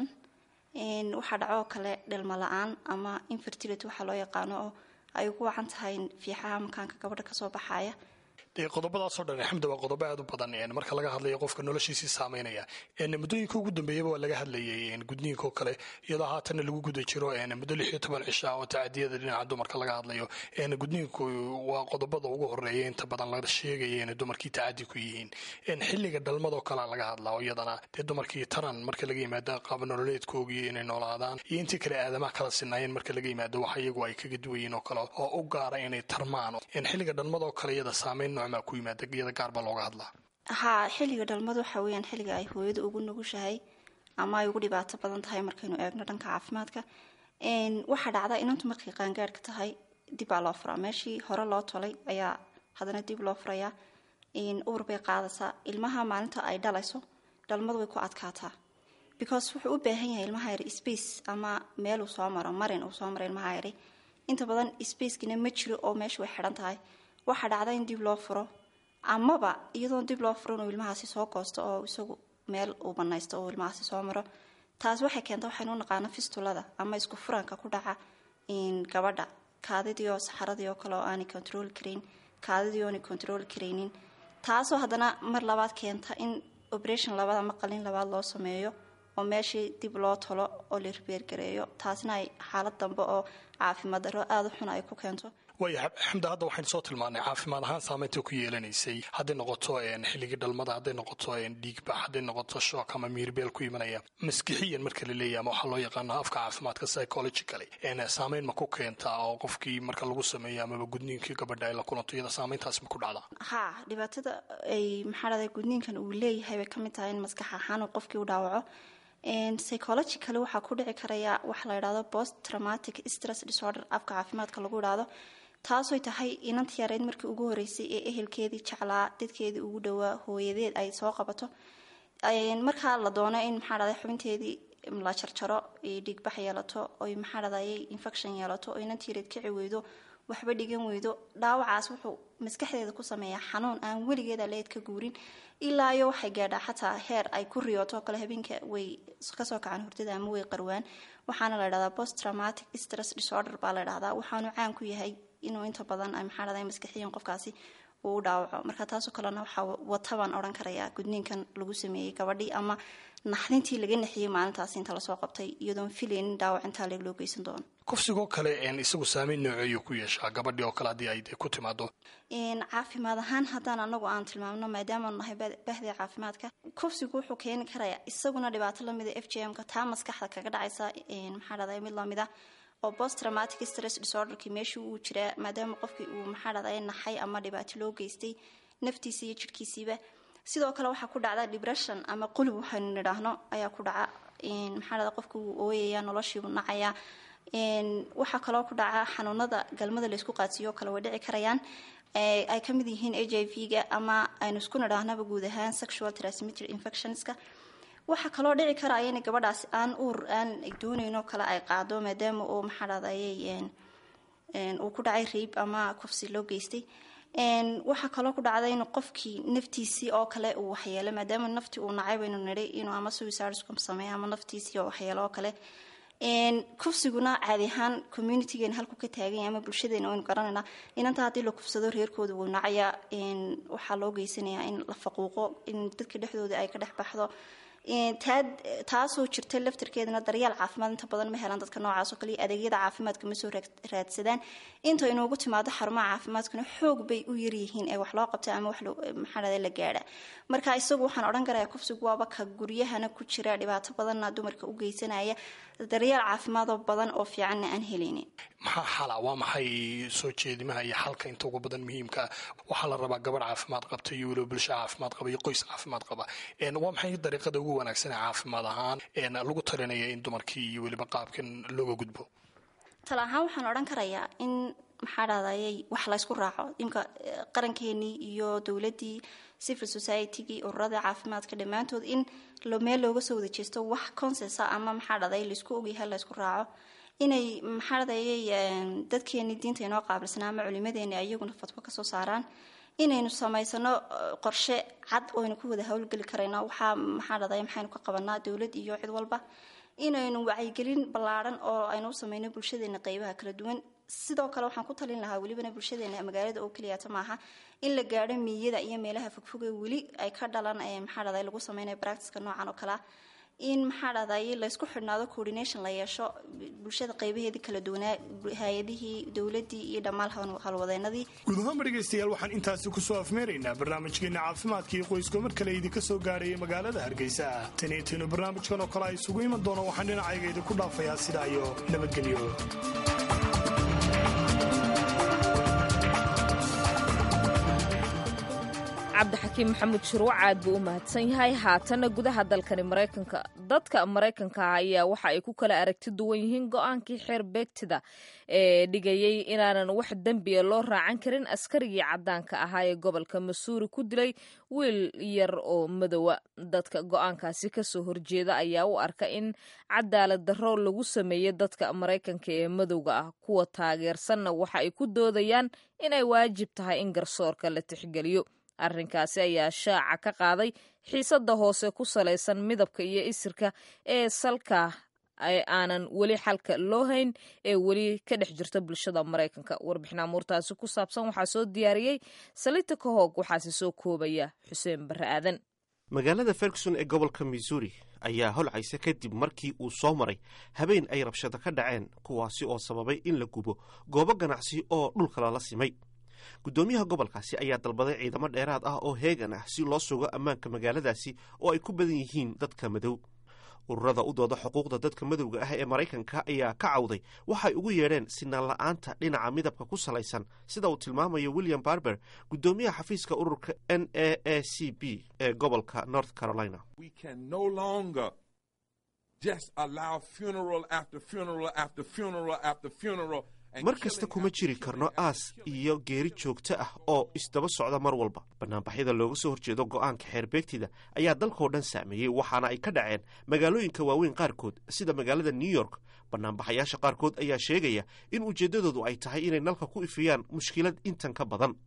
waxaa dhaco oo kale dhelmo la-aan ama infertility waxaa loo yaqaano oo ay ugu wacan tahay fiixaha makaanka gabadha kasoo baxaya dee qodobadaasoo dhan xamda waa qodobo aad u badan marka laga hadlayo qofka noloshiisii saameynaya muddooyinka ugu dambeeyaba waa laga hadlayay gudniinkaoo kale iyadoo haatanna lagu guda jiro muddo lix iyo toban cisha oo tacadiyada dhinaca dumarka laga hadlayo gudniinku waa qodobada ugu horeeya inta badan la sheegaya inay dumarkii tacadi ku yihiin xilliga dhalmadoo kalea laga hadlaa iyadana dee dumarkii taran marka laga yimaado qaab nololeedkoogii inay noolaadaan iyo intii kale aadamaha kala sinaayeen marka laga yimaado wax iyagu ay kaga duwayiin oo kale oo u gaara inay tarmaan xilliga dhalmadoo kale iyada saameyn ku yimaada iyada gaar baa looga hadlaa haa xilliga dhalmadu waxa weeyaan xilliga ay hooyadu ugu nugushahay ama ay ugu dhibaato badan tahay markaynu eegno dhanka caafimaadka waxaa dhacda inantu markay qaangaadhka tahay dib baa loo furaa meeshii hore loo tolay ayaa haddana dib loo furayaa uur bay qaadaysaa ilmaha maalinta ay dhalayso dhalmadu way ku adkaataa because wuxuu u baahan yahay ilmaha yari space ama meel uu soo maro marin uu soo maro ilmaha yari inta badan spacekina ma jiro oo meesha way xidhan tahay waxaa dhacda in dib loo furo amaba iyadoon dib loo furo inuu ilmahaasi soo goosto oo isagu meel uu banaysto oo ilmahaasi soo maro taas waxay keenta waxaynu u naqaano fistulada ama isku furanka ku dhaca gabadha kaadidii oo saxaradii oo kale oo aanay control karayn kaadidii oonay control karaynin taasoo haddana mar labaad keenta in operation labaad ama qalin labaad loo sameeyo oo meeshii dib loo tolo oo la ribeergareeyo taasna ay xaalad dambe oo caafimaad darro aada u xun ay ku keento waaya xamda hadda waxaynu soo tilmaanay caafimaad ahaan saameynta ku yeelanaysay hadday noqoto xilligii dhalmada hadday noqoto dhiigbax hadday noqoto shook ama miirbeel ku imanaya maskixiyan marka la leeyahy ama waxaa loo yaqaano afka caafimaadka psychologically saameyn ma ku keentaa oo qofkii marka lagu sameeyo amaba gudniinkii gabadha ay la kulanto iyada saameyntaas ma ku dhacdaa haa dhibaatada ay maxaa dhahday gudniinkan uu leeyahay bay kamid tahay in maskax ahaan uu qofkii u dhaawaco psychologically waxaa ku dhici karaya waxa la idhahdo post traumatic stress disorder afka caafimaadka lagu idhaahdo taasoy tahay inanta yareyd markii ugu horeysay ee ehelkeedii jeclaa dadkeedii ugu dhowaa hooyadeed ay soo qabato markaa la doono in maxaa dhahday xubinteedii la jarjaro dhiigbax yeelato oy maxaa dhahday infection yeelato oo inanta yareed kici weydo waxba dhigan weydo dhaawacaas wuxuu maskaxdeeda ku sameeyaa xanuun aan weligeeda leed ka guurin ilaa iyo waxay gaadhaa xataa heer ay ku riyooto kale habeenka way kasoo kacaan hurdada ama way qarwaan waxaana la dhahdaa post traumatic stress disorder baa la dhahdaa waxaanu caan ku yahay inuu inta badan maxaa dhahday maskaxiyan qofkaasi uu u dhaawaco marka taasoo kalena waxaa wata baan odhan karayaa gudniinkan lagu sameeyey gabadhii ama naxdintii laga naxiyey maalintaasi inta lasoo qabtay iyadoon filaynin dhaawac intaa leeg loo geysan doono kufsigoo kale isagu saameyn nooceeyu ku yeeshaa gabadhii oo kale haddii ay ku timaado caafimaad ahaan haddaan anagu aan tilmaamno maadaamaanu nahay bahdii caafimaadka kufsigu wuxuu keeni karayaa isaguna dhibaato lamida f j m-ka taa maskaxda kaga dhacaysa maxaa dhahday mid lamida oo post traumatic stress disorderkii meeshii uu jiraa maadaama qofkii uu maxaa dhahday naxay ama dhibaato loo geystay naftiisa iyo jirhkiisiiba sidoo kale waxaa ku dhacda depression ama qulub waxaynu nidhaahno ayaa ku dhaca maxaa dhahda qofki wuu ooyaya noloshiibuu nacayaa waxaa kaloo ku dhaca xanuunada galmada laysku qaadsiiyo kale way dhici karayaan ay ka mid yihiin h i v ga ama aynu isku nidhaahnaba guud ahaan sexual transmitted infectionska waxaa kaloo dhici karaya in gabadhaasi aan uur aan doonayn oo kale ay qaado maadaama uu maxaa dhahday uu ku dhacay riib ama kufsi loo geystay waxaa kaloo ku dhacda in qofkii naftiisii oo kale uu waxyeelo maadaama naftii uu nacay baynu nidhay inuu ama suicidescom sameeyo ama naftiisii oo waxyeelo oo kale kufsiguna caadi ahaan communitygeena halku ka taaganya ama bulshadeena waynu garanaynaa inanta haddii la kufsado reerkooda wuu nacayaa waxaa loo geysanayaa in la faquuqo in dadka dhexdooda ay ka dhex baxdo taasoo jirta laftarkeedana daryeel caafimaad inta badan ma helaan dadka noocaasoo kale iyo adeegyada caafimaadka ma soo raadsadaan inta inoogu timaado xarumaha caafimaadkuna xoog bay u yaryihiin ee wax loo qabta ama wax maxaa la gaadha marka isagu waxaan odhan karayaa kufsigu waaba ka guryahana ku jira dhibaato badanna dumarka u geysanaya daryeel caafimaadoo badan oo fiicanna aan helaynin maxaa xala waa maxay soo jeedimaha iyo xalka inta ugu badan muhiimkaa waxaa la rabaa gabadh caafimaad qabta iyo weliba bulsho caafimaad qaba iyo qoys caafimaad qaba waa maxay dariiqada ugu wanaagsanee caafimaad ahaan lagu talinaya in dumarkii iyo weliba qaabkan looga gudbo tala ahaan waxaan odhan karayaa in maxaa dhahday wax laysku raaco imka qarankeenii iyo dowladii civil societygii ururada caafimaadka dhammaantood in meel looga soo wada jeesto wax consesa ama maxaa dhahday laysku ogyahay laysku raaco inay maxaa dhahday dadkeenii diinta inoo qaabilsanaa ama culimadeeni ayaguna fatwo kasoo saaraan inaynu samaysano qorshe cad oynu ku wada howlgeli karayno waxaa maxaa dhahday maxaynu ka qabanaa dowlad iyo cid walba inaynu wacyigelin ballaaran oo aynu u sameyno bulshadeena qeybaha kala duwan sidoo kale waxaan ku talin lahaa welibana bulshadeena magaalada oo keliyata maaha in la gaadho miiyada iyo meelaha fogfoge weli ay ka dhalan maxaa dhahday lagu sameynayo baractiska noocan oo kalea in maxaa dhahday laysku xidhnaado coordination la yeesho bulshada qeybaheedii kala duwanaa hay-adihii dowladii iyo dhammaan halwadeenadii guud ahaanba dhegaystayaal waxaan intaasi kusoo afmeeraynaa barnaamijkeena caafimaadka iyo qoysko mar kale idinka soo gaaraya magaalada hargeysa taniintiinu barnaamijkan oo kale ay isugu iman doono waxaan dhinacayga idinku dhaafayaa sidaa iyo nabadgelyo cabdixakiim maxamuud shirwac aad buu u mahadsan yahay haatanna gudaha dalkani maraykanka dadka maraykanka ah ayaa waxa ay ku kala aragti duwan yihiin go-aankii xeer beegtida ee dhigayay inaanan wax dembiya loo raacan karin askarigii caddaanka ahaa ee gobolka masuuri ku dilay wiil yar oo madowa dadka go-aankaasi kasoo horjeeda ayaa u arka in cadaalad darro lagu sameeyey dadka maraykanka ee madowga ah kuwa taageersanna waxa ay ku doodayaan inay waajib tahay in garsoorka la tixgeliyo arrinkaasi ayaa shaaca ka qaaday xiisadda hoose ku salaysan midabka iyo isirka ee salka aanan weli xalka loo hayn ee weli ka dhex jirta bulshada maraykanka warbixin amuurtaasi ku saabsan waxaa soo diyaariyey salita kahoog waxaase soo koobaya xuseen barre aadan magaalada ferguson ee gobolka missouri ayaa holcaysa kadib markii uu soo maray habeen ay rabshado ka dhaceen kuwaasi oo sababay in la gubo goobo ganacsi oo dhulka lala simay guddoomiyaha gobolkaasi ayaa dalbaday ciidamo dheeraad ah oo heegan ah si loo sugo ammaanka magaaladaasi oo ay ku badan yihiin dadka madow ururada u dooda xuquuqda dadka madowga ah ee maraykanka ayaa ka cawday waxay ugu yeedheen sinaan la'aanta dhinaca midabka ku salaysan sida uu tilmaamayo william barber guddoomiyaha xafiiska ururka n a a c b ee gobolka north carolina mar kasta kuma jiri karno aas iyo geeri joogto ah oo isdaba socda mar walba banaanbaxyada looga soo horjeedo go'aanka xeerbeegtida ayaa dalkao dhan saameeyey waxaana ay ka dhaceen magaalooyinka waaweyn qaarkood sida magaalada new york banaanbaxayaasha qaarkood ayaa sheegaya in ujeeddadoodu ay tahay inay nalka ku ifiyaan mushkilad intan ka badan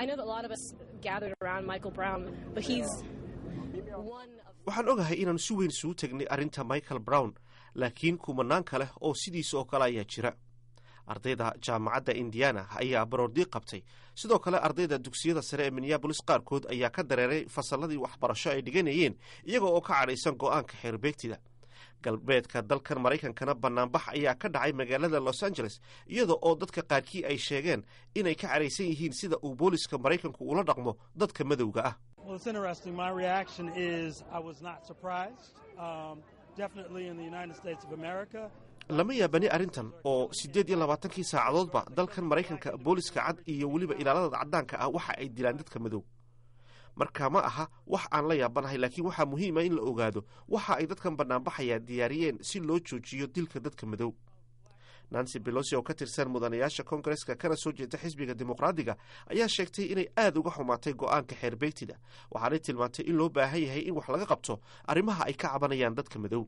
waxaan ogahay inaan si weyn isugu tegnay arrinta michael brown laakiin kumanaan kale oo sidiisa oo kale ayaa jira ardayda jaamacadda indiana ayaa baroordiiq qabtay sidoo kale ardayda dugsiyada sare ee minneabolis qaarkood ayaa ka dareeray fasalladii waxbarasho ay dhiganayeen iyaga oo ka cadhaysan go'aanka xeerbeegtida galbeedka dalkan maraykankana banaanbax ayaa ka dhacay magaalada los angeles iyada oo dadka qaarkii ay sheegeen inay ka cadhaysan yihiin sida uu booliska maraykanku ula dhaqmo dadka madowga ah lama yaabani arrintan oo siddeed iyo labaatankii saacadoodba dalkan maraykanka booliska cad iyo weliba ilaalada caddaanka ah waxa ay dilaan dadka madow marka ma aha wax aan la yaabanahay laakiin waxaa muhiima in la ogaado waxa ay dadkan banaanbaxaya diyaariyeen si loo joojiyo dilka dadka madow nancy belosi oo ka tirsan mudanayaasha kongareska kana soo jeeda xisbiga dimuqraadiga ayaa sheegtay inay aad uga xumaatay go'aanka xeerbeegtida waxaanay tilmaantay in loo baahan yahay in wax laga qabto arrimaha ay ka cabanayaan dadka madow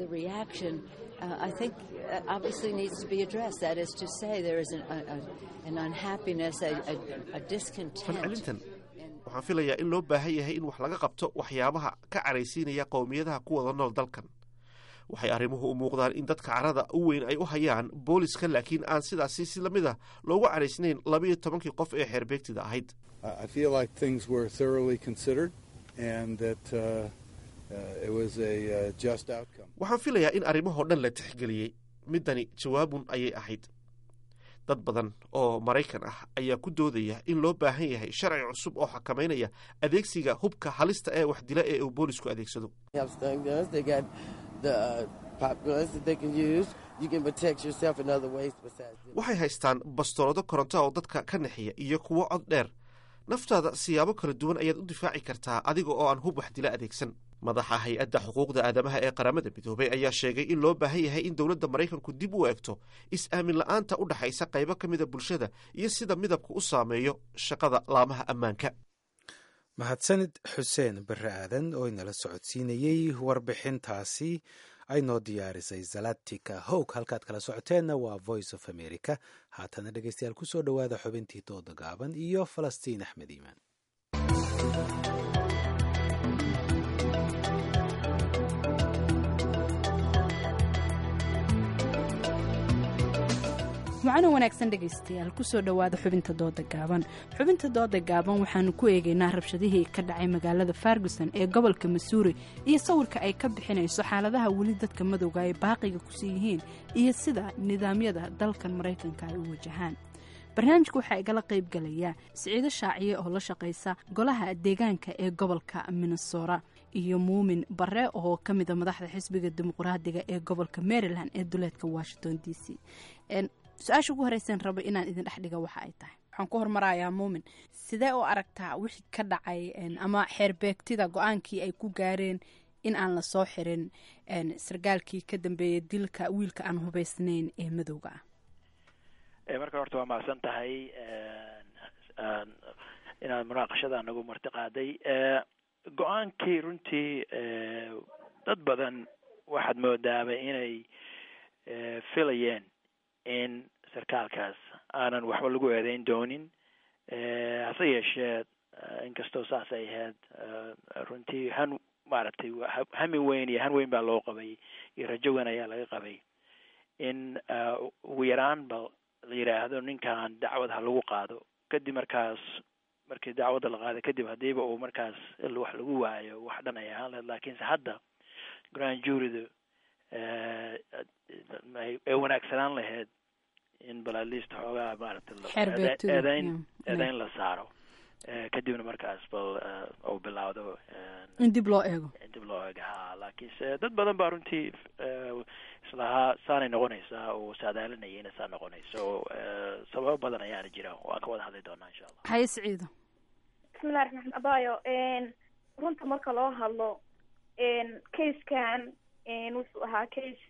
falcelintan waxaan filayaa in loo baahan yahay in wax laga qabto waxyaabaha ka caraysiinaya qowmiyadaha ku wada nool dalkan waxay arrimuhu u muuqdaan in dadka carada u weyn ay u hayaan booliska laakiin aan sidaasi si lamid ah loogu caraysnayn labayo tobankii qof ee xeerbeegtida ahayd waxaan filayaa in arrimahoo dhan la tixgeliyey middani jawaabun ayay ahayd dad badan oo maraykan ah ayaa ku doodaya in loo baahan yahay sharci cusub oo xakamaynaya adeegsiga hubka halista ee wax dila ee uu boolisku adeegsado waxay haystaan bastoolado koronto oo dadka ka naxiya iyo kuwo cod dheer naftaada siyaabo kala duwan ayaad u difaaci kartaa adiga oo aan hub wax dila adeegsan madaxa hay-adda xuquuqda aadamaha ee qaramada midoobay ayaa sheegay in loo baahan yahay in dowladda maraykanku dib u eegto is-aamin la-aanta u dhexaysa qaybo ka mida bulshada iyo sida midabku u saameeyo shaqada laamaha ammaanka mahadsanid xuseen bare aadan oo inala socodsiinayey warbixintaasi ay noo diyaarisay zalatika howg halkaad kala socoteenna waa voice of america haatana dhegeystayaal kusoo dhowaada xubintii dooda gaaban iyo falastiin axmed iimaan macano wanaagsan dhegaystayaal kusoo dhowaada xubinta dooda gaaban xubinta dooda gaaban waxaanu ku eegaynaa rabshadihii ka dhacay magaalada farguson ee gobolka masuuri iyo sawirka ay ka bixinayso xaaladaha weli dadka madowga ay baaqiga kusii yihiin iyo sida nidaamyada dalkan maraykanka ay u wajahaan barnaamijka waxaa igala qayb galaya siciido shaaciye oo la shaqaysa golaha deegaanka ee gobolka minnesora iyo muumin bare oo ka mida madaxda xisbiga dimuqraadiga ee gobolka maryland ee duleedka washington d c su-aasha ugu horeysan rabo inaan idin dhex dhiga waxa ay tahay waxaan ku hormarayaa muumin sidee u aragtaa wixii ka dhacay ama xeerbeegtida go-aankii ay ku gaareen in aan la soo xirin sargaalkii ka dambeeyay dilka wiilka aan hubeysnayn ee madowga ah marka horta waa mahadsan tahay inaad munaaqashada nagu marti qaaday go-aankii runtii dad badan waxaad moodaaba inay filayeen in sarkaalkaas aanan waxba lagu eedeyn doonin hase yeeshee inkastoo saas ay ahayd runtii han maaragtay hami weyn iyo han weyn baa loo qabay iyo rajo weyn ayaa laga qabay in ugu yaraan ba la yidhaahdo ninkan dacwad ha lagu qaado kadib markaas markii dacwadda la qaado kadib haddiiba uu markaas wax lagu waayo wax dhan ay ahaan lahayd laakiinse hadda grand juryda ay wanaagsanaan lahayd in balaalista xoogaa maaragtay eedeyn eedeyn la saaro kadibna markaas bal uu bilaawdo in dib loo eego in dib loo eego ha laakiinse dad badan baa runtii islahaa saanay noqonaysaa oo saadaalinaya inay saa noqonayso sababo badan ayaana jira waan ka wada hadli doonaa insha allah haye siciido bismillahi raxmaan abayo runta marka loo hadlo casekan wuxuu ahaa case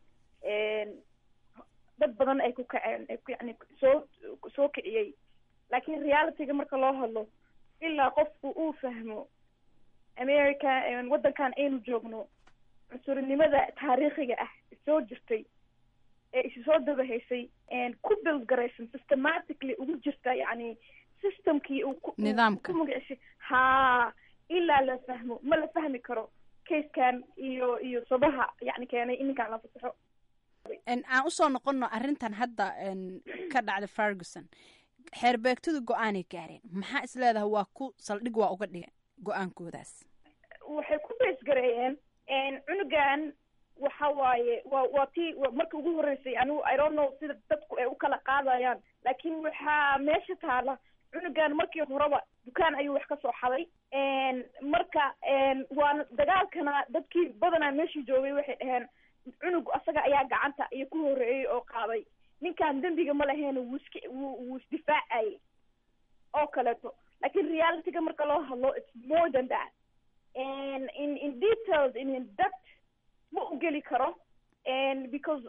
dad badan ay ku kaceen yani soo soo kiciyey laakiin realityga marka loo hadlo ilaa qofku uu fahmo america waddankan aynu joogno cunsurinimada taariikhiga ah soo jirtay ee isu soo dabahaysay ku build garaysan systematically ugu jirta yani systemkii uu nidaamka ku magacishay haa ilaa la fahmo ma la fahmi karo casekan iyo iyo sabaha yani keenay in ninkaan la fasaxo aan usoo noqono arrintan hadda ka dhacda ferguson xeerbeegtadu go-aanay gaareen maxaa is leedahay waa ku saldhig waa uga dhiga go-aankoodaas waxay ku beesgareeyeen cunugan waxa waaye waa waa tii marka ugu horreysay anigu i don't know sida dadku ay u kala qaadayaan laakiin waxaa meesha taala cunugan markii horeba dukaan ayuu wax ka soo xaday marka waana dagaalkana dadkii badanaa meeshii joogay waxay dhaheen cunug asaga ayaa gacanta iyo ku horreeyey oo qaaday ninkan dembiga ma laheena wuu iska wuu wuu isdifaacayay oo kaleeto laakiin realityga marka loo hadlo it's more than that and in in details in depth ma u geli karo and because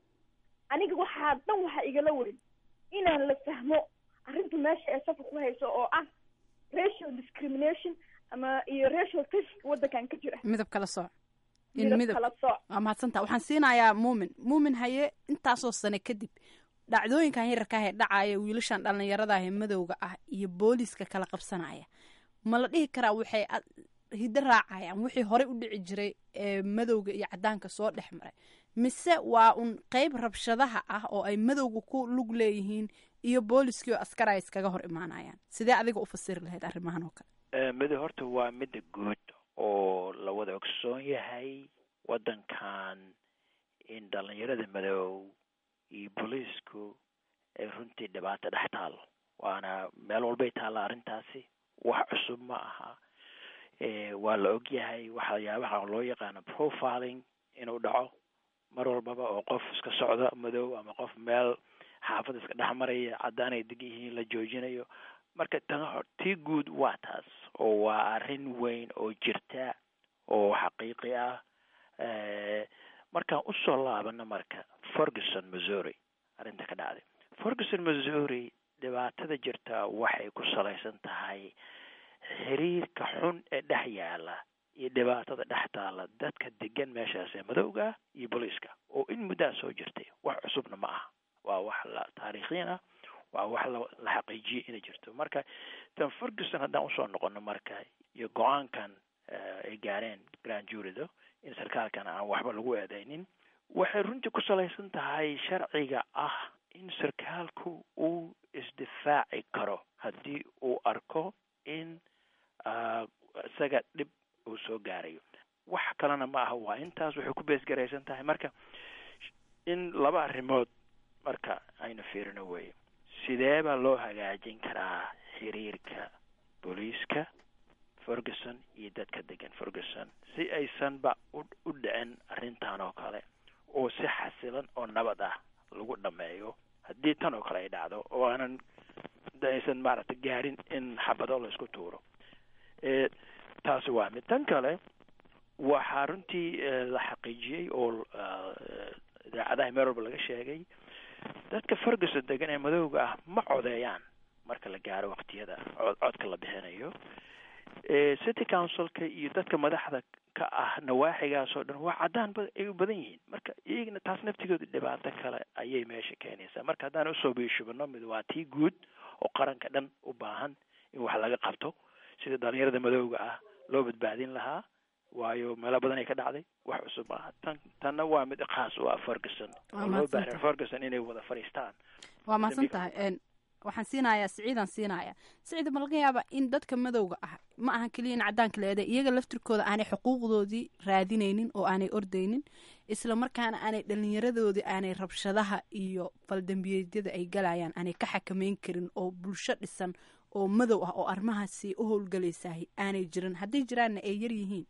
aniga waxaa dhan waxaa igala weyn inaan la fahmo arrinta meesha ee safar ku hayso oo ah racial discrimination ama iyo racial tashka waddankan ka jira midab kala sooc midab kala sooc waa mahadsantaa waxaan siinayaa muumin muumin haye intaasoo sane kadib dhacdooyinkan yararka ah ee dhacaya wiilashan dhallinyarada ah ee madowga ah iyo booliiska kala qabsanaya ma la dhihi karaa waxay hiddo raacayaan wixii horey u dhici jiray ee madowga iyo caddaanka soo dhex maray mise waa un qeyb rabshadaha ah oo ay madowga ku lug leeyihiin iyo booliskii oo askar ay iskaga hor imaanayaan sidee adiga u fasiri lahayd arrimahan oo kale mido horta waa midda guud oo la wada ogsoon yahay waddankan in dhallinyarada madow iyo booliisku ay runtii dhibaato dhex taalo waana meel walbay taalla arrintaasi wax cusub ma aha waa la og yahay waxyaabaha loo yaqaano profiling inuu dhaco mar walbaba oo qof iska socda madow ama qof meel xaafad iska dhex maraya caddaan ay deg yihiin la joojinayo marka tan tii guud waa taas oo waa arrin weyn oo jirta oo xaqiiqi ah markaan usoo laabano marka ferguson missouri arrinta ka dhacday ferguson missouri dhibaatada jirta waxay ku salaysan tahay xiriirka xun ee dhex yaala iyo dhibaatada dhex taala dadka degan meeshaas ee madowga ah iyo booliiska oo in muddaa soo jirtay wax cusubna ma aha waa wax la taariikhiin ah waa wax la la xaqiijiyey inay jirto marka tan ferguson haddaan usoo noqono marka iyo go-aankan ay gaareen grand jurido in sarkaalkan aan waxba lagu eedeynin waxay runtii ku salaysan tahay sharciga ah in sarkaalku uu isdifaaci karo haddii uu arko in isaga dhib uu soo gaarayo wax kalena ma aha waa intaas waxay ku beesgaraysan tahay marka in laba arrimood marka aynu fiirino weeye sidee baa loo hagaajin karaa xiriirka booliiska ferguson iyo dadka degan ferguson si aysanba u u dhicin arrintan oo kale oo si xasilan oo nabad ah lagu dhameeyo haddii tan oo kale ay dhacdo oo aanan aysan maaragtay gaarin in xabado la isku tuuro taasi waa mid tan kale waxaa runtii la xaqiijiyey oo idaacadaha meel walba laga sheegay dadka ferguson degan ee madowga ah ma codeeyaan marka la gaaro waqtiyada codka la bixinayo city councilka iyo dadka madaxda ka ah nawaaxigaas oo dhan waa caddaan ay u badan yihiin marka iyagana taas naftigooda dhibaato kale ayay meesha keenaysaa marka haddaan usoo biishubano mid waa tii guud oo qaranka dhan u baahan in wax laga qabto sida dhalinyarada madowga ah loo badbaadin lahaa waayo meelo badan ay ka dhacday wax cusub maaha tan tanna waa mid khaas u ah ferguson oo loo baahan ferguson inay wada fadhiistaan waa mahadsan tahay waxaan siinayaa siciidaan siinayaa siciid ma laga yaaba in dadka madowga ah ma ahan keliya in caddaanka la eeday iyaga laftirkooda aanay xuquuqdoodii raadinaynin oo aanay ordaynin isla markaana aanay dhalinyaradoodii aanay rabshadaha iyo faldambiyeedyada ay galayaan aanay ka xakameyn karin oo bulsho dhisan oo madow ah oo arrimahaasi u howlgalaysahay aanay jirin hadday jiraanna ay yar yihiin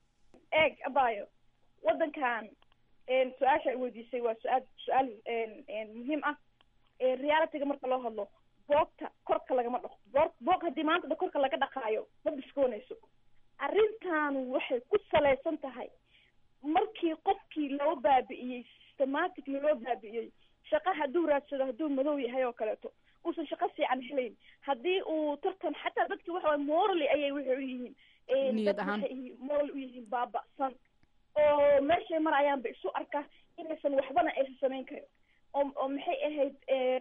eeg abayo waddankan su-aasha ay weydiisay waa su-aal su-aal muhiim ah realityga marka loo hadlo boogta korka lagama dhaqo boog boog haddii maanta da korka laga dhaqaayo ma biskoonayso arrintaanu waxay ku salaysan tahay markii qofkii loo baabi'iyey systematically loo baabi'iyey shaqa hadduu raadsado hadduu madow yahay oo kaleeto uusan shaqo fiican helayn haddii uu tartan xataa dadki waxa waye morally ayay waxay u yihiin dad waxay moral u yihiin baaba'san oo meeshay marayaanba isu arka inaysan waxbana aysan samayn karin oo oo maxay ahayd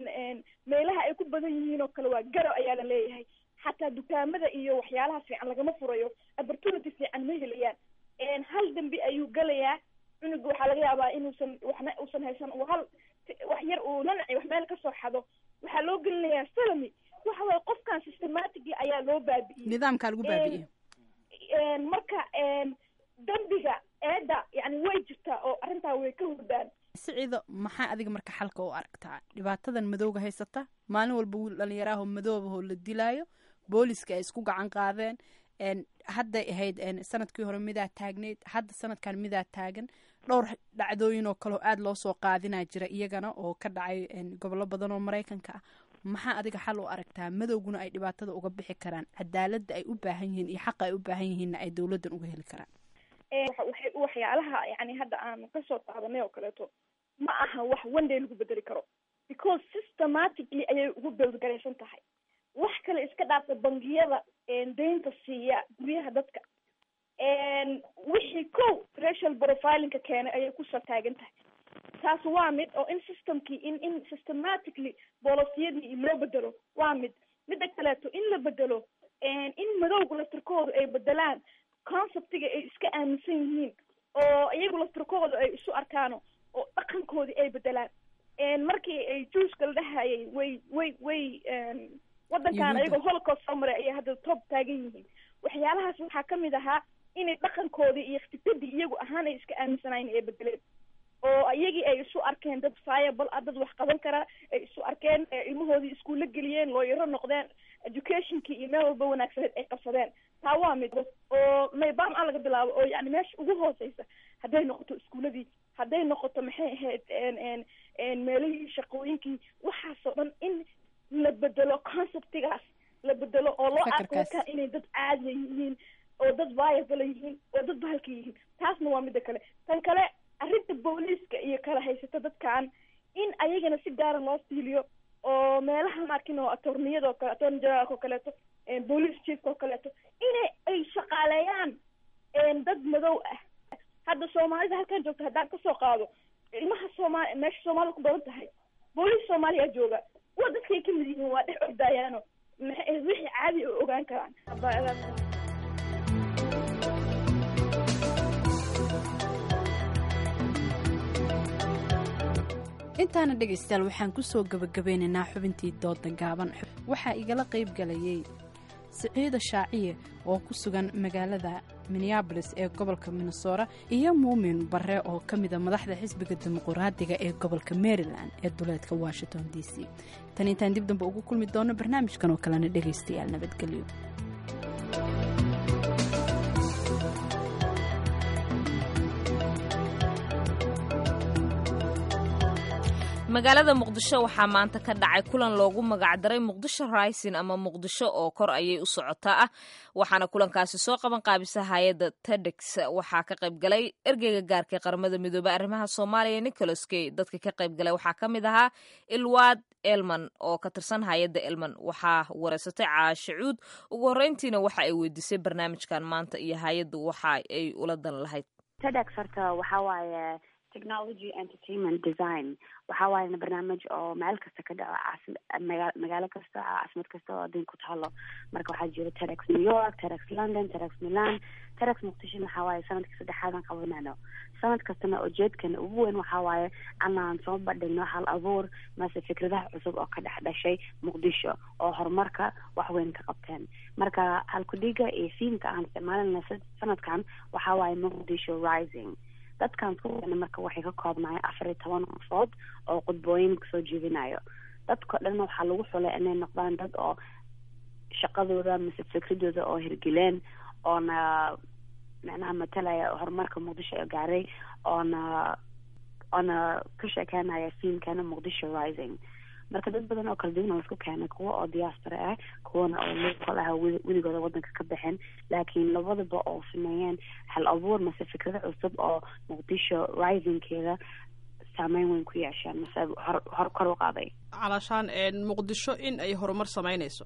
meelaha ay ku badan yihiin oo kale waa garow ayaa la leeyahay xataa dukaamada iyo waxyaalaha fiican lagama furayo opportunity fiican ma helayaan hal dambi ayuu galayaa cunuga waxaa laga yaabaa inuusan waxna uusan haysan uu hal wax yar uu nanaci wax meel kasoo xado waxaa loo gelinayaa salami waxa waye qofkan systematically ayaa loo baabi'iyey nidaamkaa lagu baabi'iyey marka dambiga eedda yani way jirtaa oo arrintaa way ka hurdaan siciido maxaa adiga marka xalka u aragtaa dhibaatadan madowga haysata maalin walba wiil dhalinyaraahoo madoobahoo la dilaayo booliska ay isku gacan qaadeen hadday ahayd sanadkii hore midaa taagneyd hadda sanadkan midaa taagan dhowr dhacdooyin oo kaleo aada loo soo qaadinaa jira iyagana oo ka dhacay gobollo badan oo maraykanka ah maxaa adiga xal u aragtaa madowguna ay dhibaatada uga bixi karaan cadaaladda ay u baahan yihiin iyo xaqa ay u baahan yihiinna ay dowladdan uga heli karaan waxay waxyaalaha yani hadda aan kasoo taabanay oo kaleeto ma aha wax one day lagu bedeli karo because systematically ayay ugu beldgaraysan tahay wax kale iska dhaafta bangiyada deynta siiya guryaha dadka wixii ko racial profilingka keenay ayay kusoo taagan tahay taas waa mid oo in systemkii in in systematically bolisiyadii loo bedelo waa mid midda kaleeto in la bedelo in madowga laftirkooda ay bedelaan conceptiga ay iska aaminsan yihiin oo iyagu laftirkooda ay isu arkaano oo dhaqankoodii ay bedelaan markii ay juuska la dhahayay way way way waddankan ayagoo holocaust soo maray ayay hadda toob taagan yihiin waxyaalahaas waxaa kamid ahaa inay dhaqankoodii iyo iktibadii iyagu ahaan ay iska aaminsanayn ay bedeleen oo iyagii ay isu arkeen dad viable ah dad wax qaban kara ay isu arkeen ilmahoodii iskuulla geliyeen looyaro noqdeen educationkii iyo meel walba wanaagsaneed ay qabsadeen taa waa mid oo maybam a laga bilaabo oo yani meesha ugu hooseysa hadday noqoto iskuuladii hadday noqoto maxay ahayd meelihii shaqooyinkii waxaasoo dhan in la bedelo conceptigaas la bedelo oo loo arko dadkan inay dad caadiya yihiin oo dad viable yihiin oo dad bahalka iyo meelaha markin oo atorniyada oo kale attorney generalka oo kaleeto police chiefka oo kaleeto inay ay shaqaaleeyaan dad madow ah hadda soomaalida halkan joogta haddaan kasoo qaado ilmaha soomaali meesha soomaalida ku badan tahay booliis soomaaliya jooga kuwa dadkay kamid yihiin waa dhex ordayaano maxay wixii caadi oo ogaan karaan intaana dhegaystayaal waxaan kusoo gabagabeynaynaa xubintii dooda gaaban waxaa igala qayb galayay siciida shaaciye oo ku sugan magaalada minneabolis ee gobolka minnesota iyo muumin bare oo ka mida madaxda xisbiga dimuquraadiga ee gobolka maryland ee duleedka washington d c tan intaan dib dambe ugu kulmi doono barnaamijkan oo kalena dhegaystayaal nabadgelyo magaalada muqdisho waxaa maanta ka dhacay kulan loogu magacdaray muqdisho rising ama muqdisho oo kor ayay u socotaa ah waxaana kulankaasi soo qaban qaabisa hay-adda tedex waxaa ka qayb galay ergeyga gaarka ee qaramada midoobey arrimaha soomaaliya nicholas key dadka ka qayb galay waxaa ka mid ahaa ilwaad elman oo ka tirsan hay-adda elman waxaa wareysatay caashacuud ugu horreyntiina waxa ay weydiisay barnaamijkan maanta iyo hay-addu waxa ay ula dan lahayd tedex horta waxaa waaye technology entertainment design waxaa waayana barnaamij oo meel kasta ka dhaco caasi maga magaalo kasta caasimad kasta oo adduunka ku taalo marka waxaa jira terex new york terex london terex milan terex muqdishona waxaa waaye sanadkii saddexaadan qabanayno sanad kastana ujeedkana ugu weyn waxaa waaye anaan soo bandhigno hal abuur mase fikradaha cusub oo ka dhex dhashay muqdisho oo horumarka wax weyn ka qabteen marka halkudhiga iyo fiimka aan isticmaalina sanadkan waxaa waaye muqdisho rising dadkan iskukeena marka waxay ka koobnahay afar iyo toban qofood oo qudbooyin kasoo jeedinayo dadko dhan waxaa lagu xulay inay noqdaan dad oo shaqadooda mise fikradooda oo hirgeleen oona macnaha matalaya horumarka muqdisho ee gaaray oona oona ka sheekeynaya fiilkana muqdisho rising marka dad badan oo kala duwan oo isku keenay kuwa oo diaspora ah kuwana oo local ah weligooda wadanka ka baxeen laakiin labadaba oo sameeyeen hal abuur mase fikrado cusub oo muqdisho risingkeeda saameyn weyn ku yeesheen mase hor hor kor u qaaday calaashaan muqdisho in ay horumar samaynayso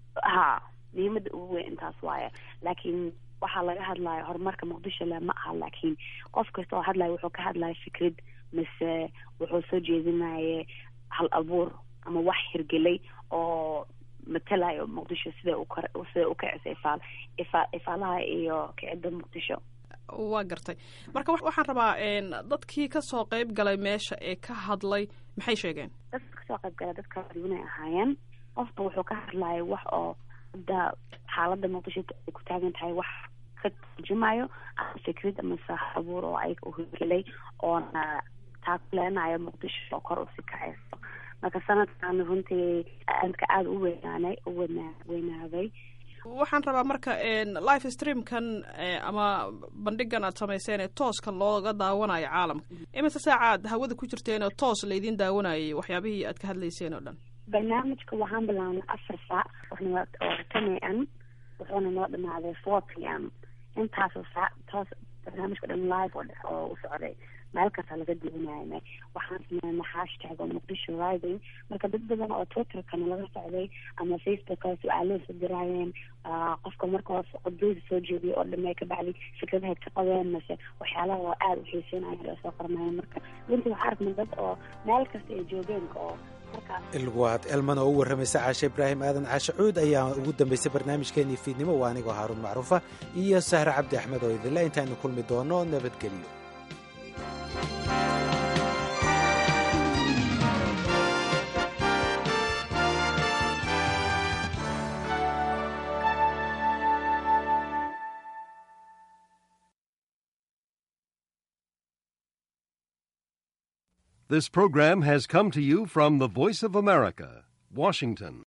ha muhiimada ugu weyn intaas waaye laakiin waxaa laga hadlaya horumarka muqdisho le ma aha laakiin qof kasta oo hadlaya wuxuu ka hadlaya fikrad mise wuxuu soo jeedinaye hal abuur ama wax hirgelay oo matalayo muqdisho sida ukor sida u kicisa ifaal ifa ifaalaha iyo kicidda muqdisho waa gartay marka waxaan rabaa dadkii kasoo qayb galay meesha ee ka hadlay maxay sheegeen dadka kasoo qayb galay dad kala duwanay ahaayeen qofba wuxuu ka hadlaya wax oo hadda xaaladda muqdisho ay ku taagan tahay wax ka turjumayo ama fikrad ama saax abuur oo ayaga u hirgelay oona taakuleenayo muqdisho oo kor usi kacayso marka sanadkan runtii aadka aada u weynaanay u weyna weynaaday waxaan rabaa marka life streamkan ama bandhigan aad samayseen ee tooska looga daawanayo caalamka imise saacaad hawada ku jirteen oo toos laydin daawanayay waxyaabihii aad ka hadlayseen oo dhan barnaamijka waxaan bilaabnay afar saac oo ten a m wuxuuna noo dhamaaday four p m intaasoo saac toos barnaamijka dhan live oo u socday meel kasta laga duwanayna waxaan sameynay hashtag oo muqdisho rising marka dad badan oo twitterkana laga socday ama facebooka su-aalo soo diraayeen qofka marka hoos qudbeyda soo jeediyay oo dhamay ka bacdi fikradahay ka qabeen mase waxyaalaha oo aada u xiiseynayan oo soo qornayen marka runtii waxaa arkna dad oo meel kasta ay joogeen oo ilwaad elman oo u warramaysa caashe ibraahim aadan caashe cuud ayaa ugu dambaysay barnaamijkeenii fiidnimo waa anigoo haaruun macruufa iyo sahre cabdi axmed oo idinle intaaynu kulmi doono nabadgelyo This program has come to you from the Voice of America, Washington.